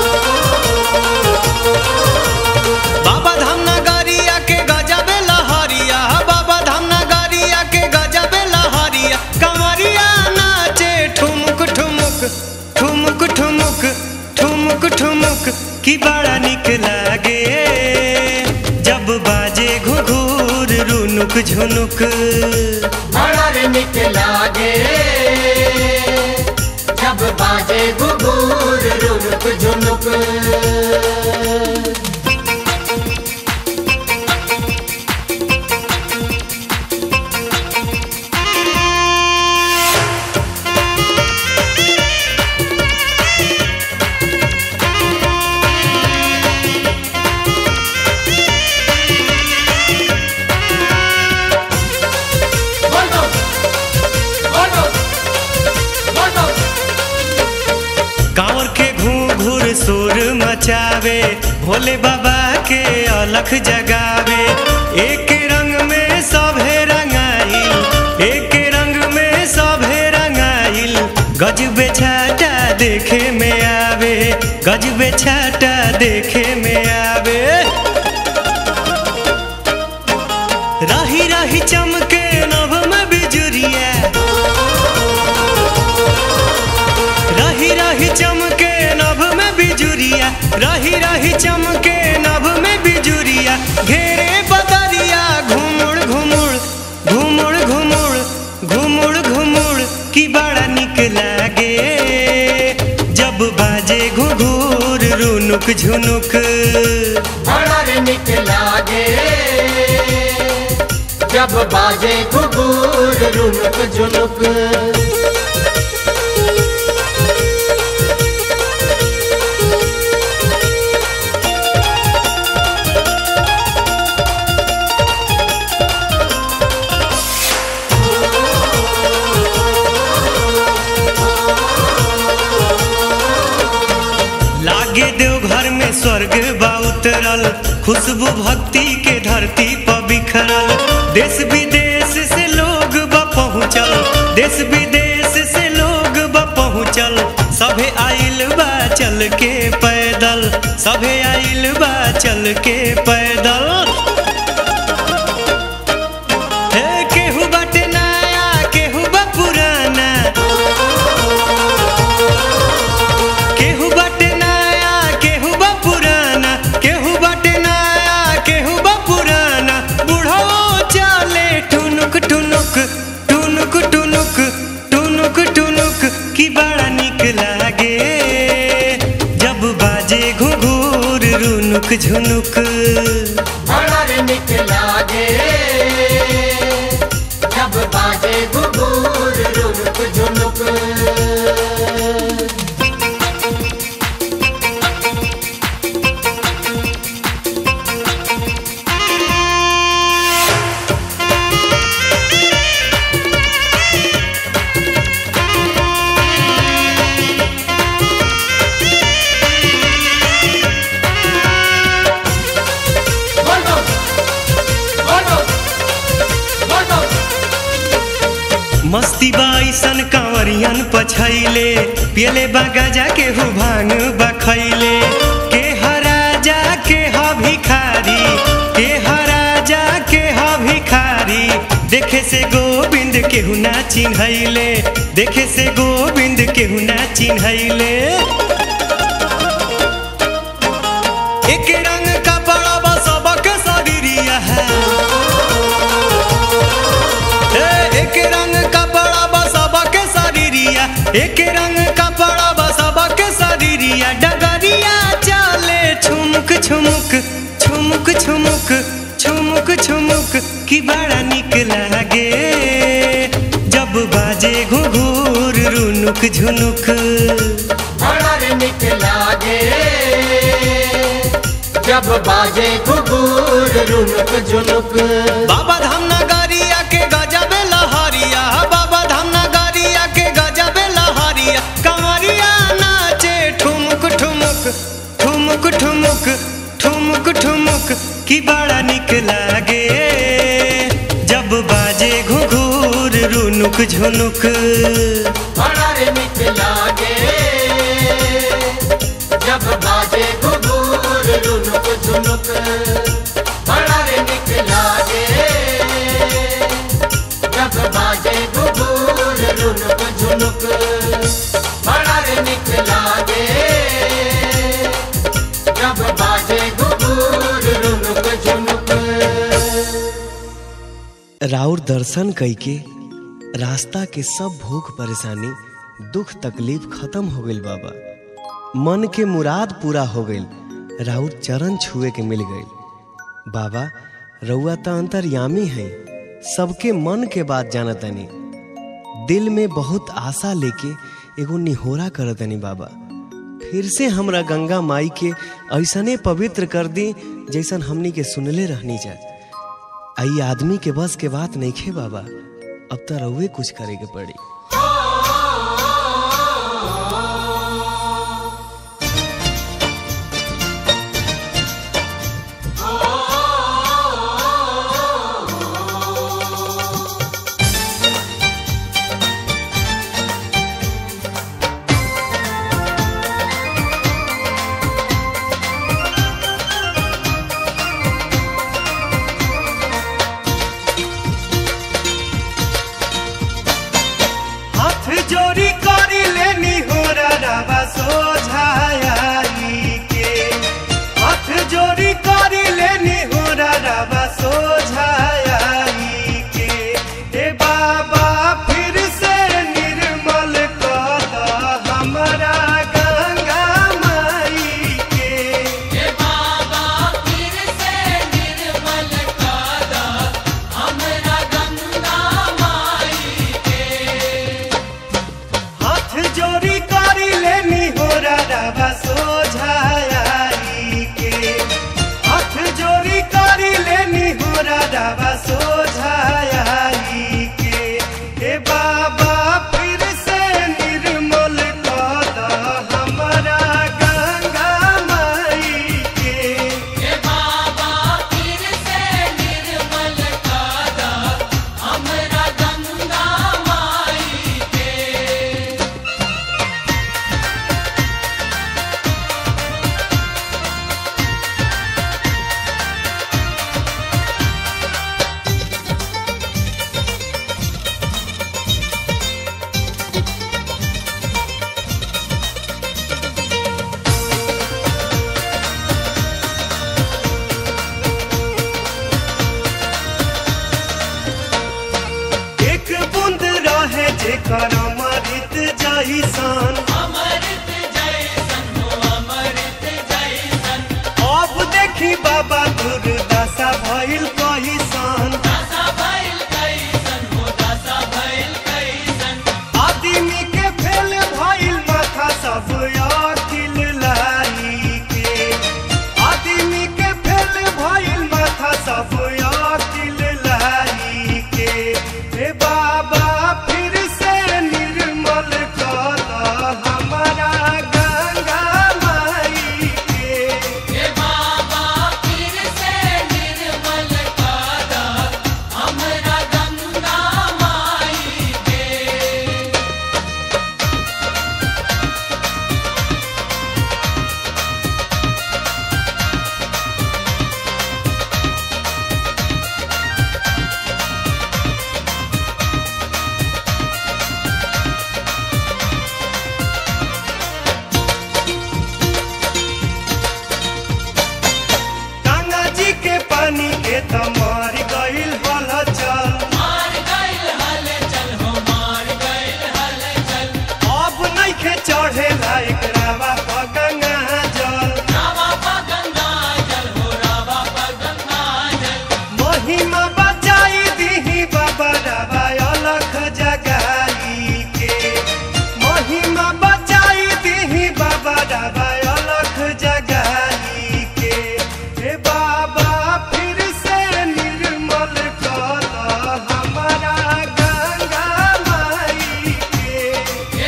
बाबा धाम नगरिया के गजबे लहरिया बाबा धाम नगरिया के गजबे लहरिया कमरिया नाचे ठुमुक ठुमुक ठुमुक ठुमुक ठुमुक ठुमुक की बड़ा निक लागे जब बाजे घुघुर रुनुक झुनुक बड़ा रे निक लागे जब बाजे घुघुर रुनुक झुनुक बोलो बोलो बोलो कांवर के घूर घूर सुर मचावे भोले बाबा के अलख जगावे एक रंग में सभे रंगाइल एक रंग में सभे रंगाइल गजबे छाटा देखे में आवे गजबे छाटा देखे में आवे रही रही चमके नभ में बिजुरिया रही रही चमके नभ में बिजुरिया रही रही चमके नभ में बिजुरिया घेरे बदरिया घुमुड़ घुमुड़ घुमुड़ घुमुड़ घुमुड़ घुमुड़ की बड़ा निक लागे जब बाजे घुघुर रुनुक झुनुक बड़ा रे निक लागे जब बाजे घुघुर रुनुक झुनुक लागे देव घर में स्वर्ग बा उतरल खुशबू भक्ति के धरती पर बिखरल देश विदेश से लोग बा पहुँचल देश विदेश से लोग बा पहुँचल सभे आइल बा चल के पैदल सभे आइल बा चल के पैदल हे केहू बाटे नया केहू बा पुराना केहू बाटे नया रुनुक झुनुक बड़ा रे निक लागे जब बाजे घुघुर रुनुक झुनुक बोलो बोलो बोलो मस्ती बाईसन कांवरियन पछैले पियले बागाजा के हु भांग बखैले के हराजा के ह भिखारी के हराजा के ह भिखारी देखे से गोविंद केहू ना चिन्हैले देखे से गोविंद केहू ना चिन्हैले एक रंग कपड़ा बसबक शरीरिया है ए, एक रंग कपड़ा बसबक शरीरिया एक रंग कपड़ा बसबक शरीरिया डगरिया चले छुमुक छुमुक छुमुक छुमुक छुमुक छुमुक की बड़ा निक लागे जब बाजे घुघुर रुनुक झुनुक बड़ा रे निक लागे जब बाजे घुघुर रुनुक झुनुक बाबा धाम नगरिया के गजब लहरिया बाबा धाम नगरिया के गजब लहरिया कंवरिया नाचे ठुमुक ठुमुक ठुमुक ठुमुक ठुमुक ठुमुक की बड़ा निक लागे जब बाजे घुघुर रुनुक झुनुक बड़ा रे निक लागे जब बाजे घुघुर रुनुक झुनुक बड़ा रे निक लागे जब बाजे घुघुर रुनुक झुनुक बड़ा रे निक लागे जब बाजे घुघुर रुनुक झुनुक राउर दर्शन कइके रास्ता के सब भूख परेशानी दुख तकलीफ खत्म हो गइल बाबा मन के मुराद पूरा हो गइल राउर चरण छुए के मिल गइल बाबा रउआ त अंतर्यामी है सबके मन के बात जानतनी दिल में बहुत आशा लेके एगो निहोरा करतनी बाबा फिर से हमरा गंगा माई के ऐसने पवित्र कर दी जैसन हमनी के सुनले रहनी जा आई आदमी के बस के बात नहीं खे बाबा अब तो रउए कुछ करे के पड़ी हाथ जोड़ी करी लेनी हो रवा सोझाई के हाथ जोड़ी करी लेनी हो रवा सोझाई के ए बाबा फिर से निर्मल कर द हमरा गंगा माई के हाथ जोड़ी करी लेनी हो रवा सोझाई के हाथ जोड़ी करी लेनी हो रवा सोझाई के ए बाबा फिर से निर्मल कर द हमरा गंगा माई के एक बूंद रहे जेकर अमृत जैसन अब दे दशा भइल कहिसन आदमी के फेल भइल माथा सब अकिल लाई के आदमी के फेल भइल माथा सब अकिल लाई के हे बाबा फिर से निर्मल कर हमारा गंगा माई के गंगा जी के पानी के त मार गइल हल चल अब नइखे चढ़े लायक रावा प गंगा जल महिमा बचाई दीही बाबा रावा अलख जगाई के महिमा बचाई दीही बाबा रावा अलख जगाई के हे बाबा फिर से निर्मल कर हमारा गंगा माई के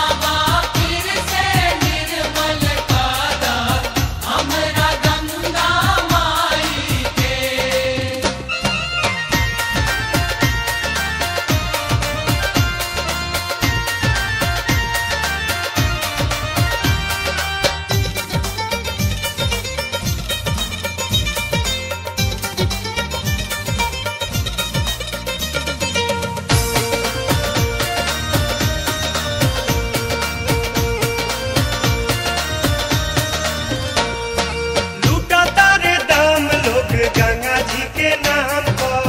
लूटा तारे दाम लोग गंगा जी के नाम पर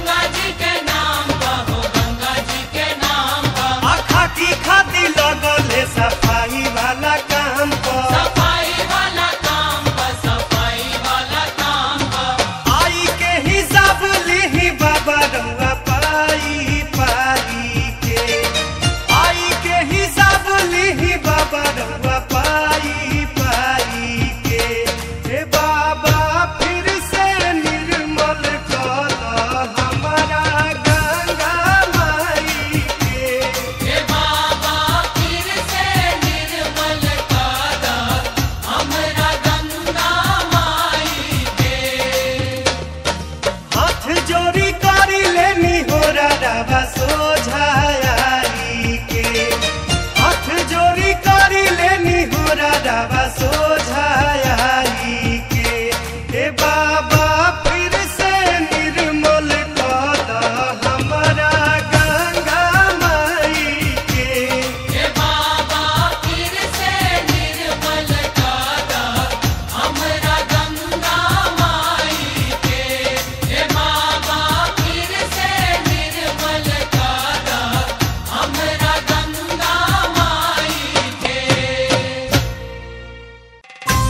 आ खाती खाती लगल है सफाई वाला काम पर आई के हिसाब लिही बाबा रउआ पाई पाई के आई के हिसाब लिही बाबा रउआ पाई पाई के हे बाबा फिर से निर्मल कर हमारा गंगा माई के हाथ जोड़ी करी लेनी हो राबा सोझाई के हाथ जोड़ी करी लेनी हो राबा सोझाई के हे बाबा फिर से निर्मल कर हमारा गंगा माई के Thank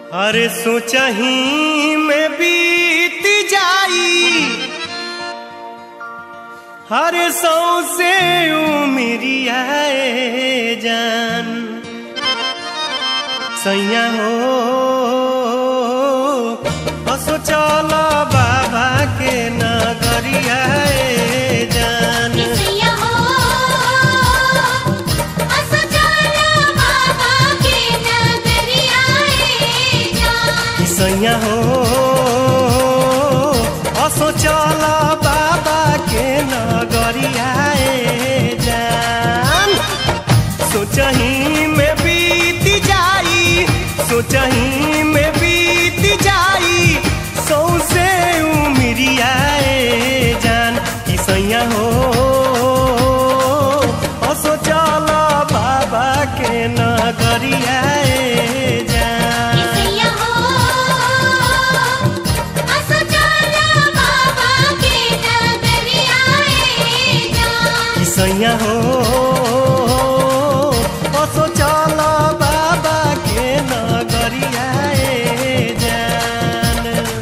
अरे सोचही में बीत जाई हरे सौ से उमरिया जान सैया हो असो चल बाबा के नगरिया जान किसिया हो असो चला बाबा के नगरिया ए जान सैया हो असो चल बाबा के नगरिया जान सोचही में बीत जाई सोचही में बीत जाई सौसे उमरिया जान कि सैया हो असो चल बाबा के नगरिया जान किसिया हो असो चला बाबा के नगरिया ए जान सैया हो असो चल बाबा के नगरिया जान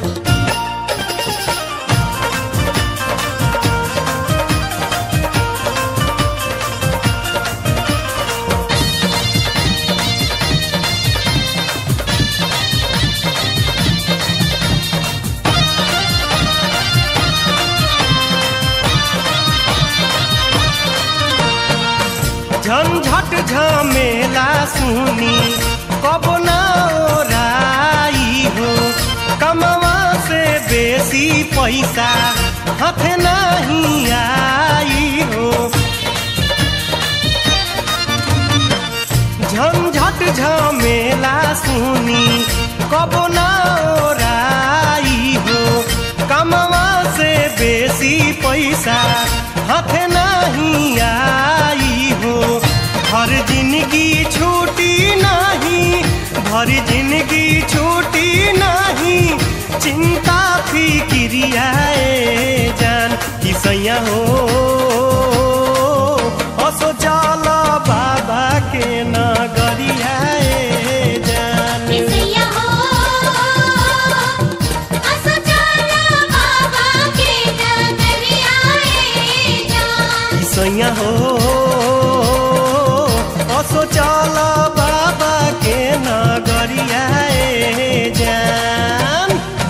झंझट झमेला सुनी कब ना ओराई हो कमवा से बेसी पैसा हाथ नहीं आई हो झंझट झमेला सुनी कब ना ओराई हो कमवा से बेसी पैसा हाथ नहीं आई हो हर जिंदगी छूटी नहीं भर जिंदगी छूटी नहीं चिंता फिक्रिया जान कि सैया हो असो चल बाबा के नगरिया जान किसिया हो असो चला बाबा के नगरिया ए जान सैया हो असो चल बाबा के नगरिया जान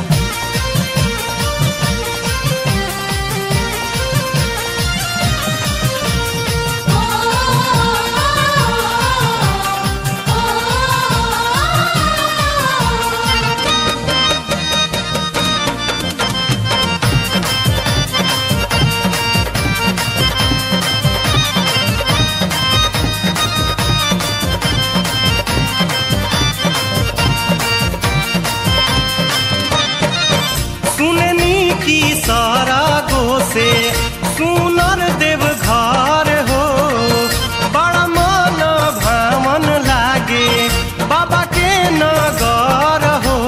सुननी की सारा गो से सुनर देव घर हो बड़ा मन भावन लागे बाबा के नगर हो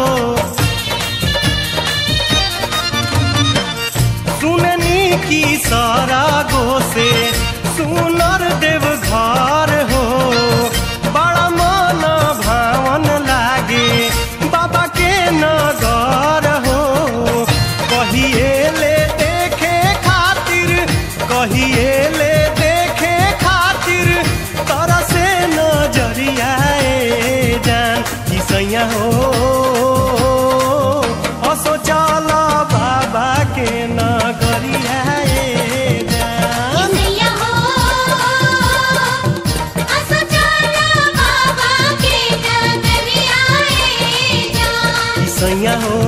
सुननी की सारा गो से सुनर देव घर हो बड़ा मन भावन लागे बाबा के नगर हो कहिए ले देखे खातिर कहिए ले देखे खातिर तरह से नजरिया जान कि सैया हो असो चल बाबा के नगरिया जान किसिया हो असो चला बाबा के नगरिया ए जान सैया हो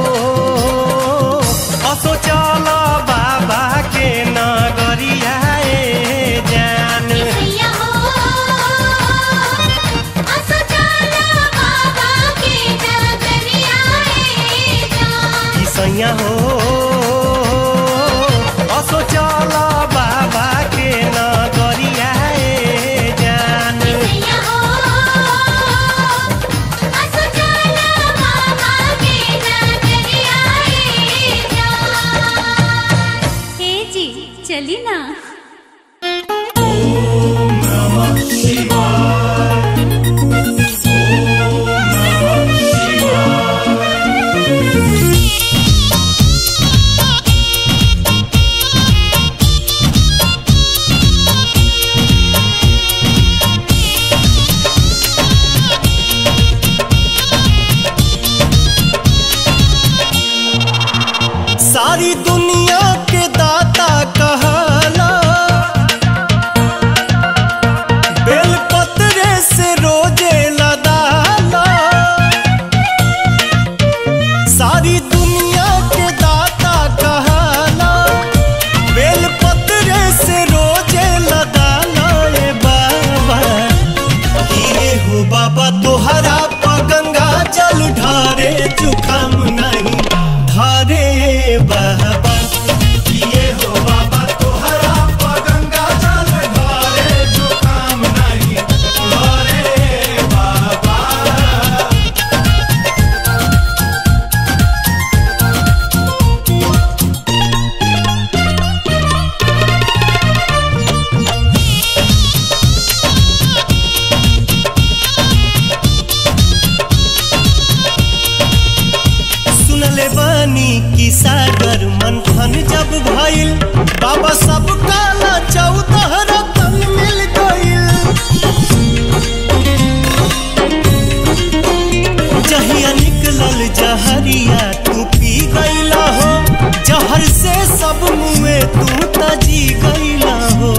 असो चल बाबा के नगरिया जान किसिया हो असो चला बाबा के नगरिया ए जान सैया हो असो चल बाबा के नगरिया जान किसिया हो असो चला बाबा के नगरिया क्षीर सागर मंथन जब भइल बाबा सब काला चौदह रतन मिल गइल जहिया निकलल जहरिया तू पी गईला हो जहर से सब मुए तू तजी गईला हो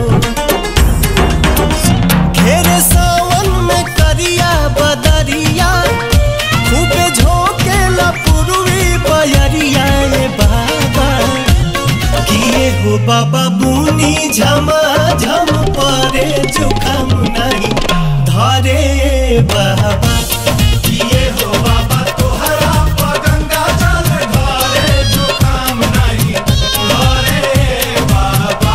घेरे सावन में करिया बदरिया खूबे झोंकेला पुरवी बयरिया ए बाबा किए हो बाबा बुनी झमा झम परे जुकाम नहीं धरे बाबा किए हो बाबा तोहरा पगंगा जल धरे जुकाम नहीं धरे बाबा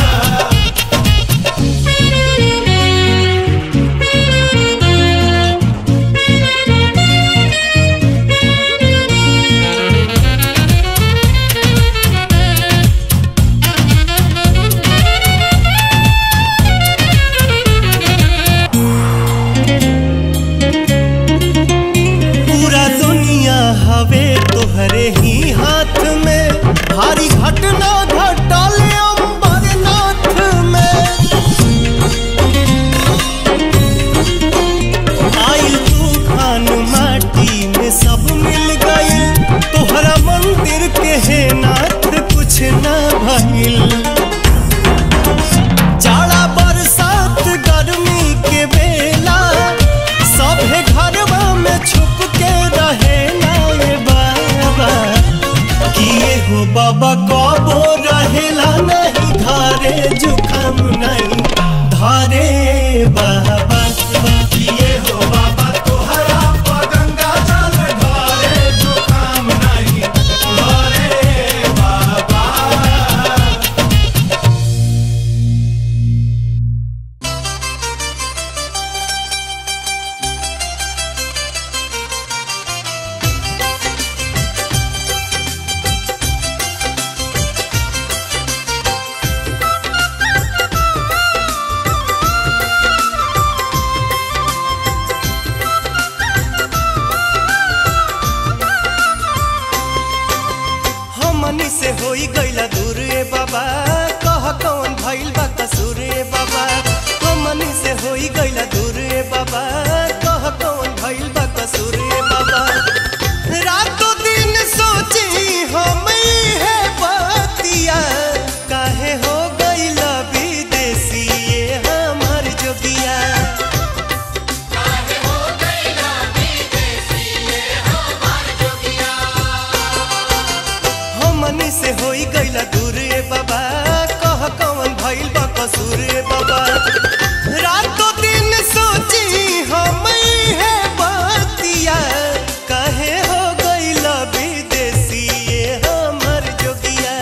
पूरा दुनिया हवे तोहरे ही हाथ में भारी घटना घटल अम्बरनाथ में आइल तूफान माटी में सब मिल गइल तोहरा मंदिर के हे नाथ कुछ ना भइल जाड़ा बरसात गर्मी के बेला सभे घरवा में छुप के रहे ना ये बाबा किए हो बाबा कबो रहेला नहीं धारे जुकाम नहीं धारे बाबा किए हो बाबा तोहरा पगंगा जल धारे जुकाम नहीं धारे बाबा हमनी से होई गईला दूर ए बाबा कह कौन भइल बा कसूर ए बाबा हमनी से होई गईला दूर ए बाबा कह कौन भइल बा कसूर ए बाबा रातों दिन सोची हम है बतिया काहे हो गईला विदेशी ये हमर जोगिया हमनी से होई गईला दूर ए बाबा कह कौन भइल बा कसूर ए बाबा रातों दिन सोची हम है बतिया काहे हो गईला विदेशी ये हमर जोगिया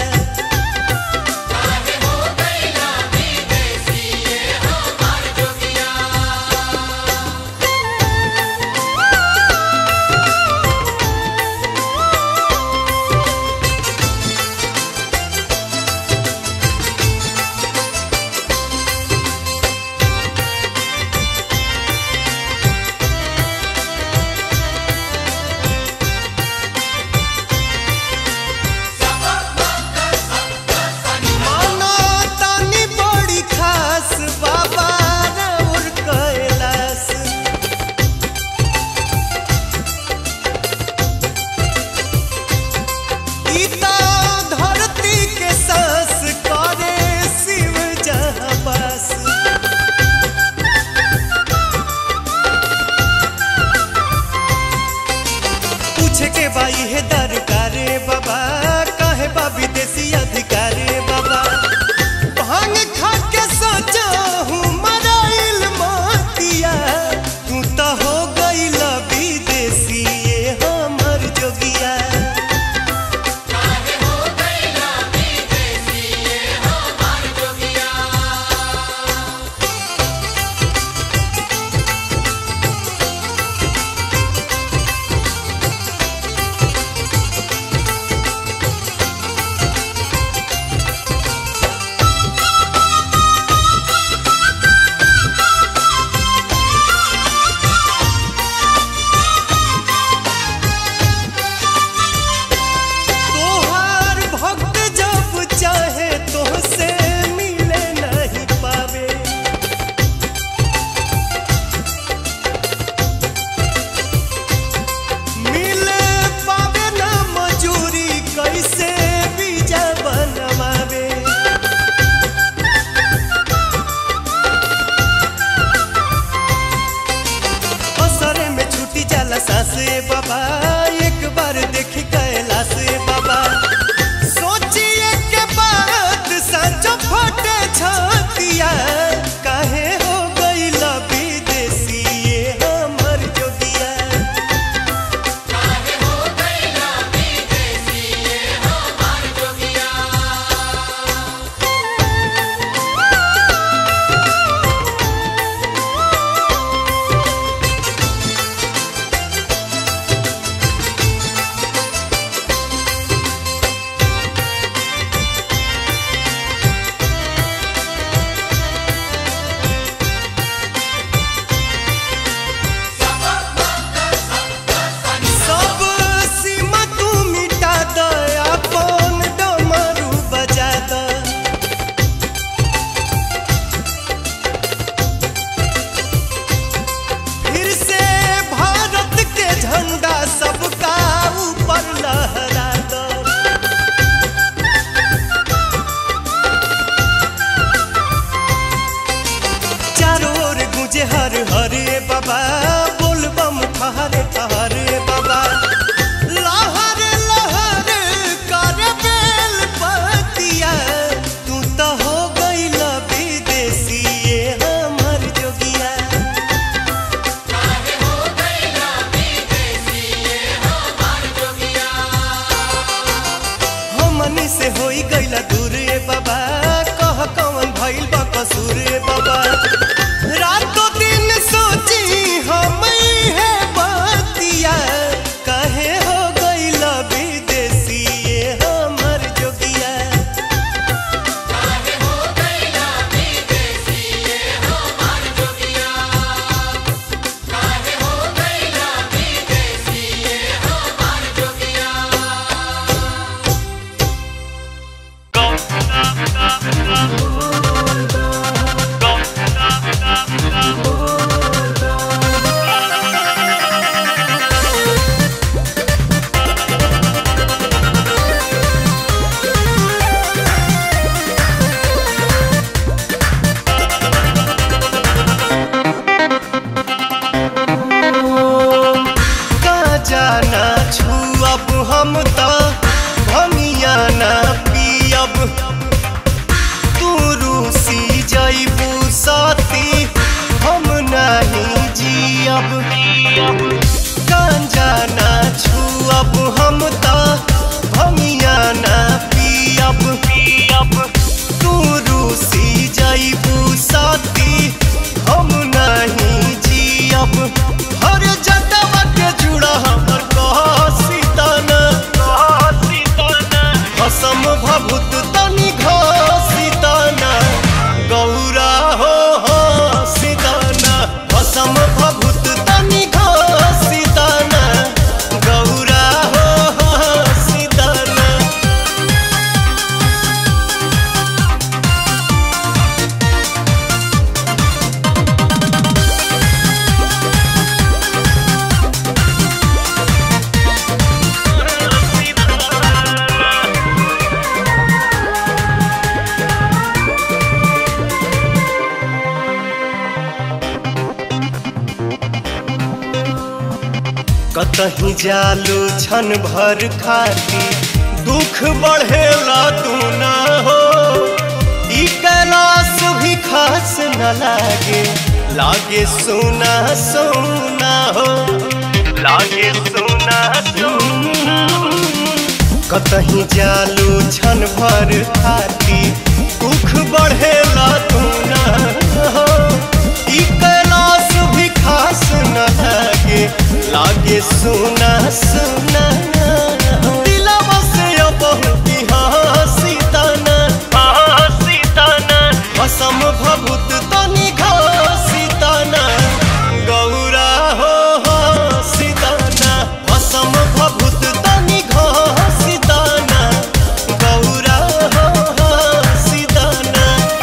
मानो तानी बड़ी खास बाबा रउर कैलाश ई ता धरती के सांस करे शिव जहाँ बस पूछे के बाई है दरकार बाबा काहे बा विदेशी अधिकार बाबा भांग खा के सोचा हूँ मराइल मोतिया तू तो हो गईल विदेशी ये हमर जोगिया होई गईला दूर ए बाबा कह कौन भइल बा कसूर ए बाबा रातों दिन सोची हम है बतिया काहे हो गईला विदेशी ये हमर जोगिया का जाना छुअब हम त भमिया ना पियब तू रूसी जइबू साथी हम नहीं जियब गांजा ना छुअब हम त भमिया ना पियब पियब तू रूसी जइबू साथी हम नहीं जियब हर जटवा के जुड़ा हमर कहसीतन कहसीतन भसम भभूत तनि घसीतन गौरा हो हो सीतन भसम भभूत तनि घसीतन गौरा हो हो सीतन कतही जालू छन भर खाती दुख बढ़ेला तू ना हो ई कैलाश भी खास न लागे लागे सोना सोना हो लागे सोना सोना कतही जालू छन भर खाती दुख बढ़ेला तू ना हो ई कैलाश भी खास न लागे लागे सोना सोना दिलवा से बहुत हंसी तना हंसी तना भसम भभूत तनि घसी तना गौरा हो हंसी तना भसम भभूत तनि घसी तना गौरा हो हंसी तना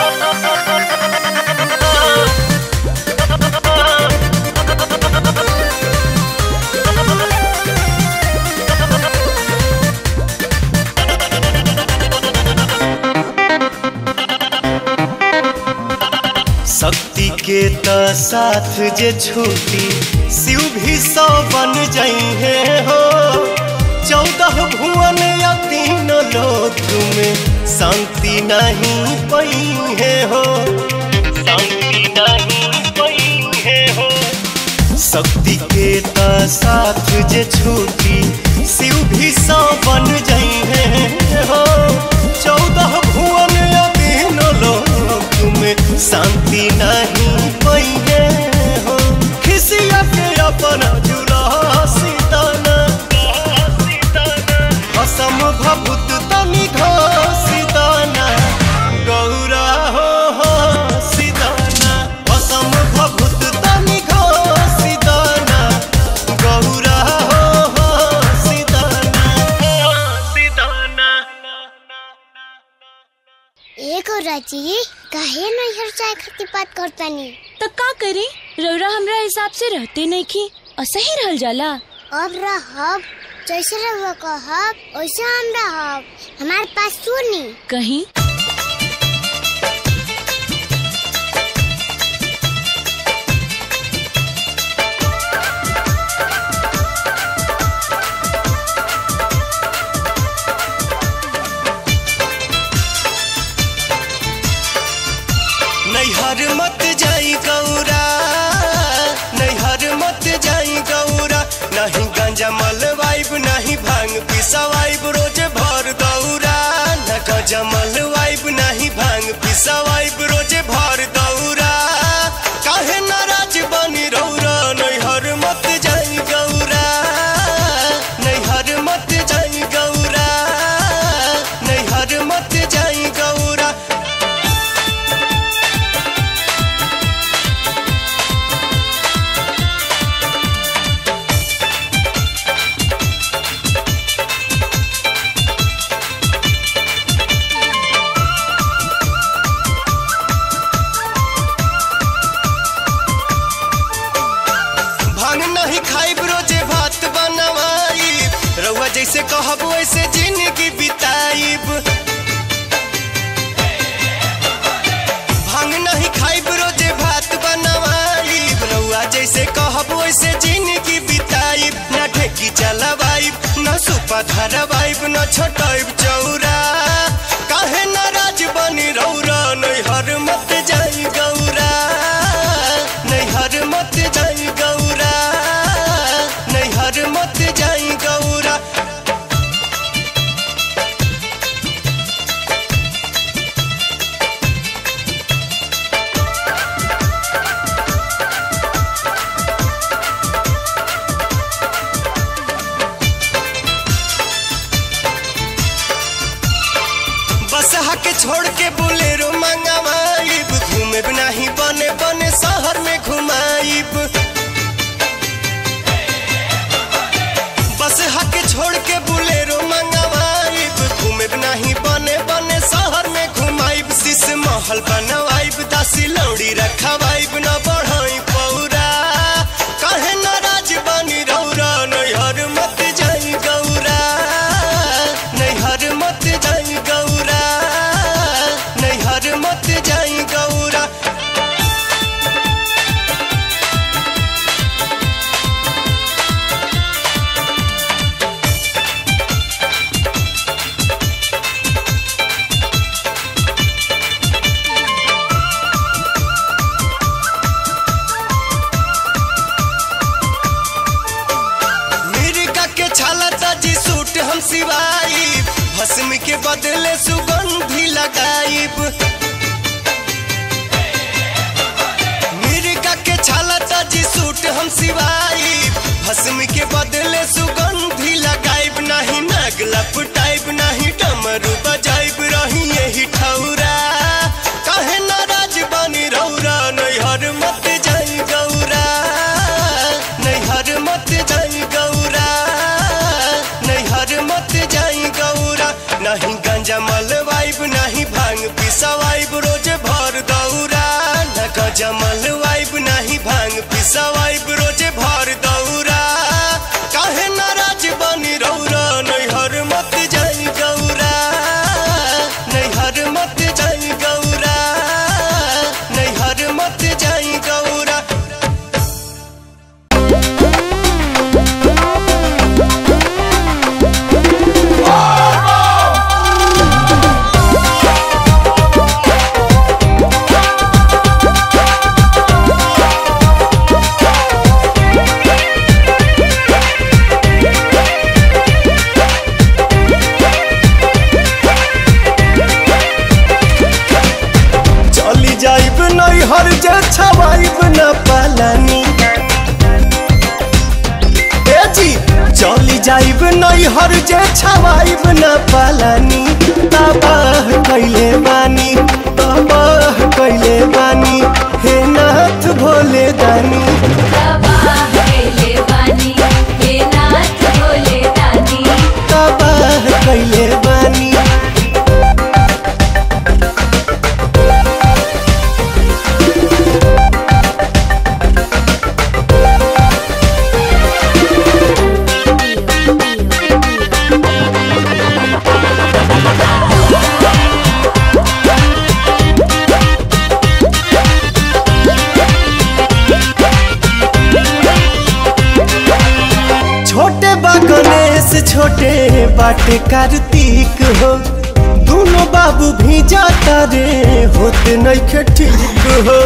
शक्ति के त साथ जे छूटी शिव भी सौ बन जइहे हो चौदह भुवन या तीन लोक में शांति नहीं पइहे हो शांति नहीं पइहे हो शक्ति के त साथ जे छूटी शिव भी सौ बन जइहे हो चौदह भुवन या तीन लोक में शांति नहीं पइहे हो खिसिया के अपना जुला सीताना असम भभूत तनि घसीताना गौरा हो हो सीताना असम भभूत तनि घसीताना गौरा हो हो सीताना सीताना एक और राजी काहे नैहर चाय खातिर बात करतानी तो का करी रौरा हमरा हिसाब से रहते नहीं की असही रहल जाला अब रहब जैसे रहुआ कहब वैसे हम रहब हमारे पास सुनी कहीं नैहर मत जाई गौरा नैहर मत जाई गौरा नहीं गांजा मलवाइब नहीं भांग पिसवाइब रोज भर दौरा न जैसे कहब वैसे जिंदगी बिताइब भांग नहीं खाइब रोजे भात बनवाइब रउआ जैसे कहब वैसे जिंदगी बिताइब न ढेकी चलवाइब न सुपा धरवाइब न छोटाइब चौरा काहे नाराज बनी रौरा नैहर मत जाई गौरा नैहर मत जाई गौरा नैहर मत जाई गौरा बस के छोड़ के बोलेरो मंगवाइब घूमे नहीं बने बने शहर में घुमाइब बस के छोड़ के बोलेरो मंगवाइब घूमे नहीं बने बने शहर में घुमाइब शीश महल बनवाइब दासी लौड़ी रखवाइब न बढ़ाई पौरा कहे नाराज बनी रौरा नैहर मत जाई गौरा नैहर मत जाई गौरा नैहर मत जाई गौरा मिर्गा के छाला ताजी सूट हम सिवाई भस्म के बदले सुगंधी लगाइब मिर्गा के छाला ताजी सूट हम सिवाई भस्म के बदले सुगंधी लगाइब नहीं नाग लपटाइब नहीं डमरू बजाइब रही यही ठौरा काहे नाराज बनी रौरा नैहर मत जाई गौरा नैहर मत जाई गौरा नैहर मत जाई गौरा नहीं गंजा मलवाइब नहीं भांग पिसवाइब रोज भर दौरा न गंजा मलवाइब नहीं भांग पिसवाइब रोज भर दौरा काहे नाराज बनी रौरा नैहर मत जाई गौरा नैहर मत जाई गौरा नैहर मत जाई गौरा चली जाइब नैहर जे छवाइब न पालानी ए जी चली जाइब नैहर जे छवाइब न पालानी तबाह कैले बानी तबाह कैले बानी हे नाथ भोले दानी तबाह कैले बानी छोटे बा गणेश छोटे बाटे कार्तिक हो दोनों बाबू भी जाता रे होते नहीं ठीक हो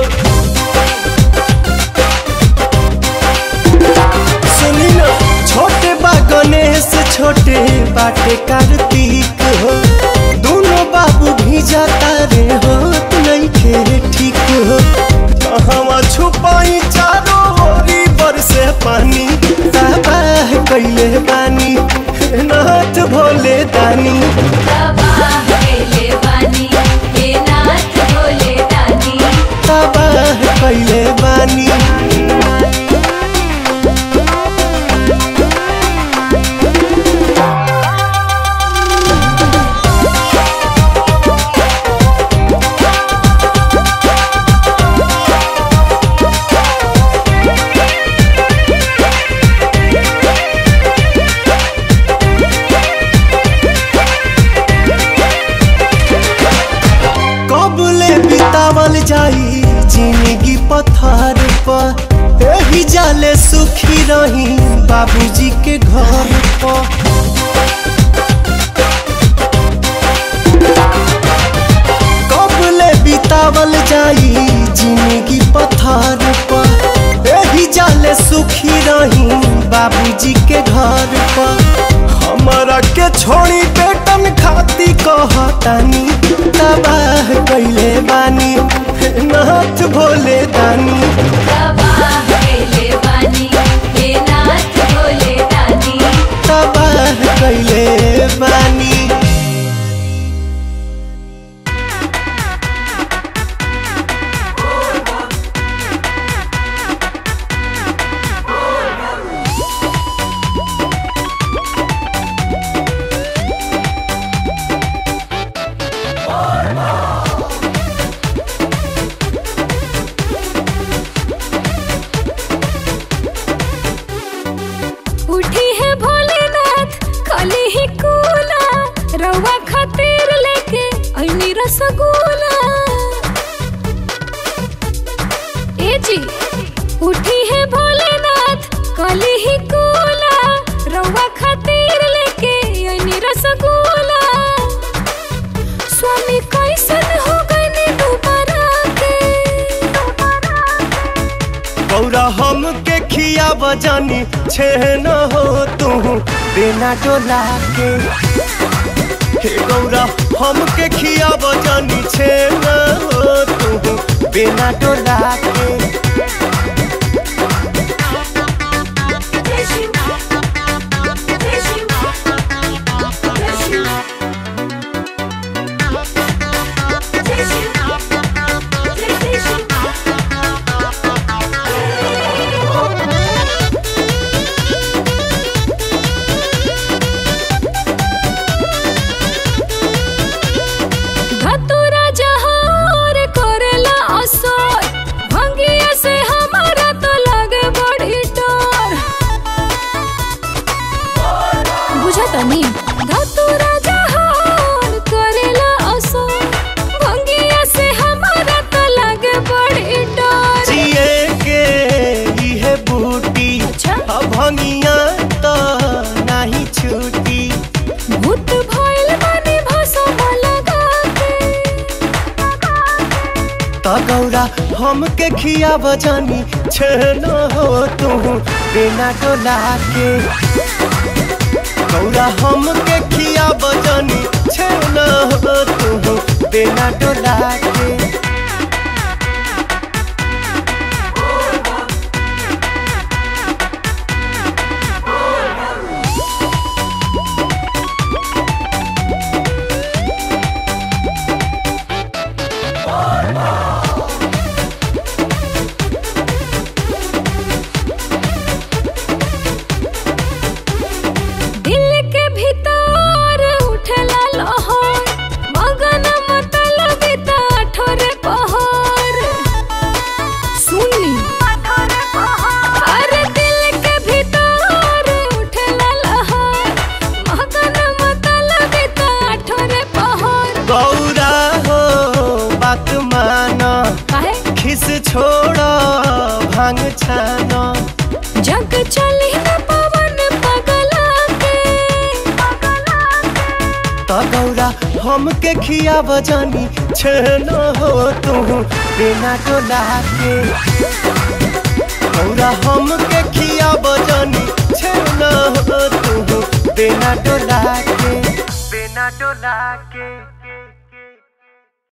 सुनी ना छोटे बा गणेश छोटे बाटे कार्तिक हो दोनों बाबू भी जाता रे होत नहीं खे ठीक हो कहवा छुपाई चारों ओरी बरसे पानी तबाह कैले बानी हे नाथ भोले दानी तबाह कैले बानी जी के घर पर हमारा के छोड़ी बेटन खाती कहतानी तबाह कैले बानी नाथ भोले दानी तबाह कैले बानी उठी है भोलेनाथ खाली ही कूला रवा खातिर लेके ऐनी रसगुल्ला ए जी उठी है भोलेनाथ खाली ही कूला रवा खातिर लेके ऐनी रसगुल्ला स्वामी कैसन हो गए दोबारा के गौरा हम के खिया बजानी छे न हो तू बिना डोला के हे गौरा हम के खिया बजानी छे न हो तू बिना डोला के धतुरा जहार करेला असर भंगिया से हमारा तो लगे बड़ी डर बुझा तनी धतुरा जहार करेला असर भंगिया से हमारा तो लगे बड़ी डर जिए के इहे बूटी अब भंगिया तो नहीं छूटी भूत भइल बानी भसम लगा के त गौरा हम के खिया बजानी छे न हो तू बिना डोला के गौरा हम के खिया बजानी छे न हो तू बिना डोला के दिल के भीतर उठला लहर मगन मतलब ठोरे पहर सुनी अरे दिल के भीतर उठला लहर मगन मतलब ठोरे पहर गौरा हो बात माना काहे खिस छोड़ भांग छाना जग चली न पवन पगला के त गौरा हम के खिया बजानी छे न हो तू बिना डोला के गौरा हम के खिया बजानी छे न हो तू बिना डोला के बिना डोला के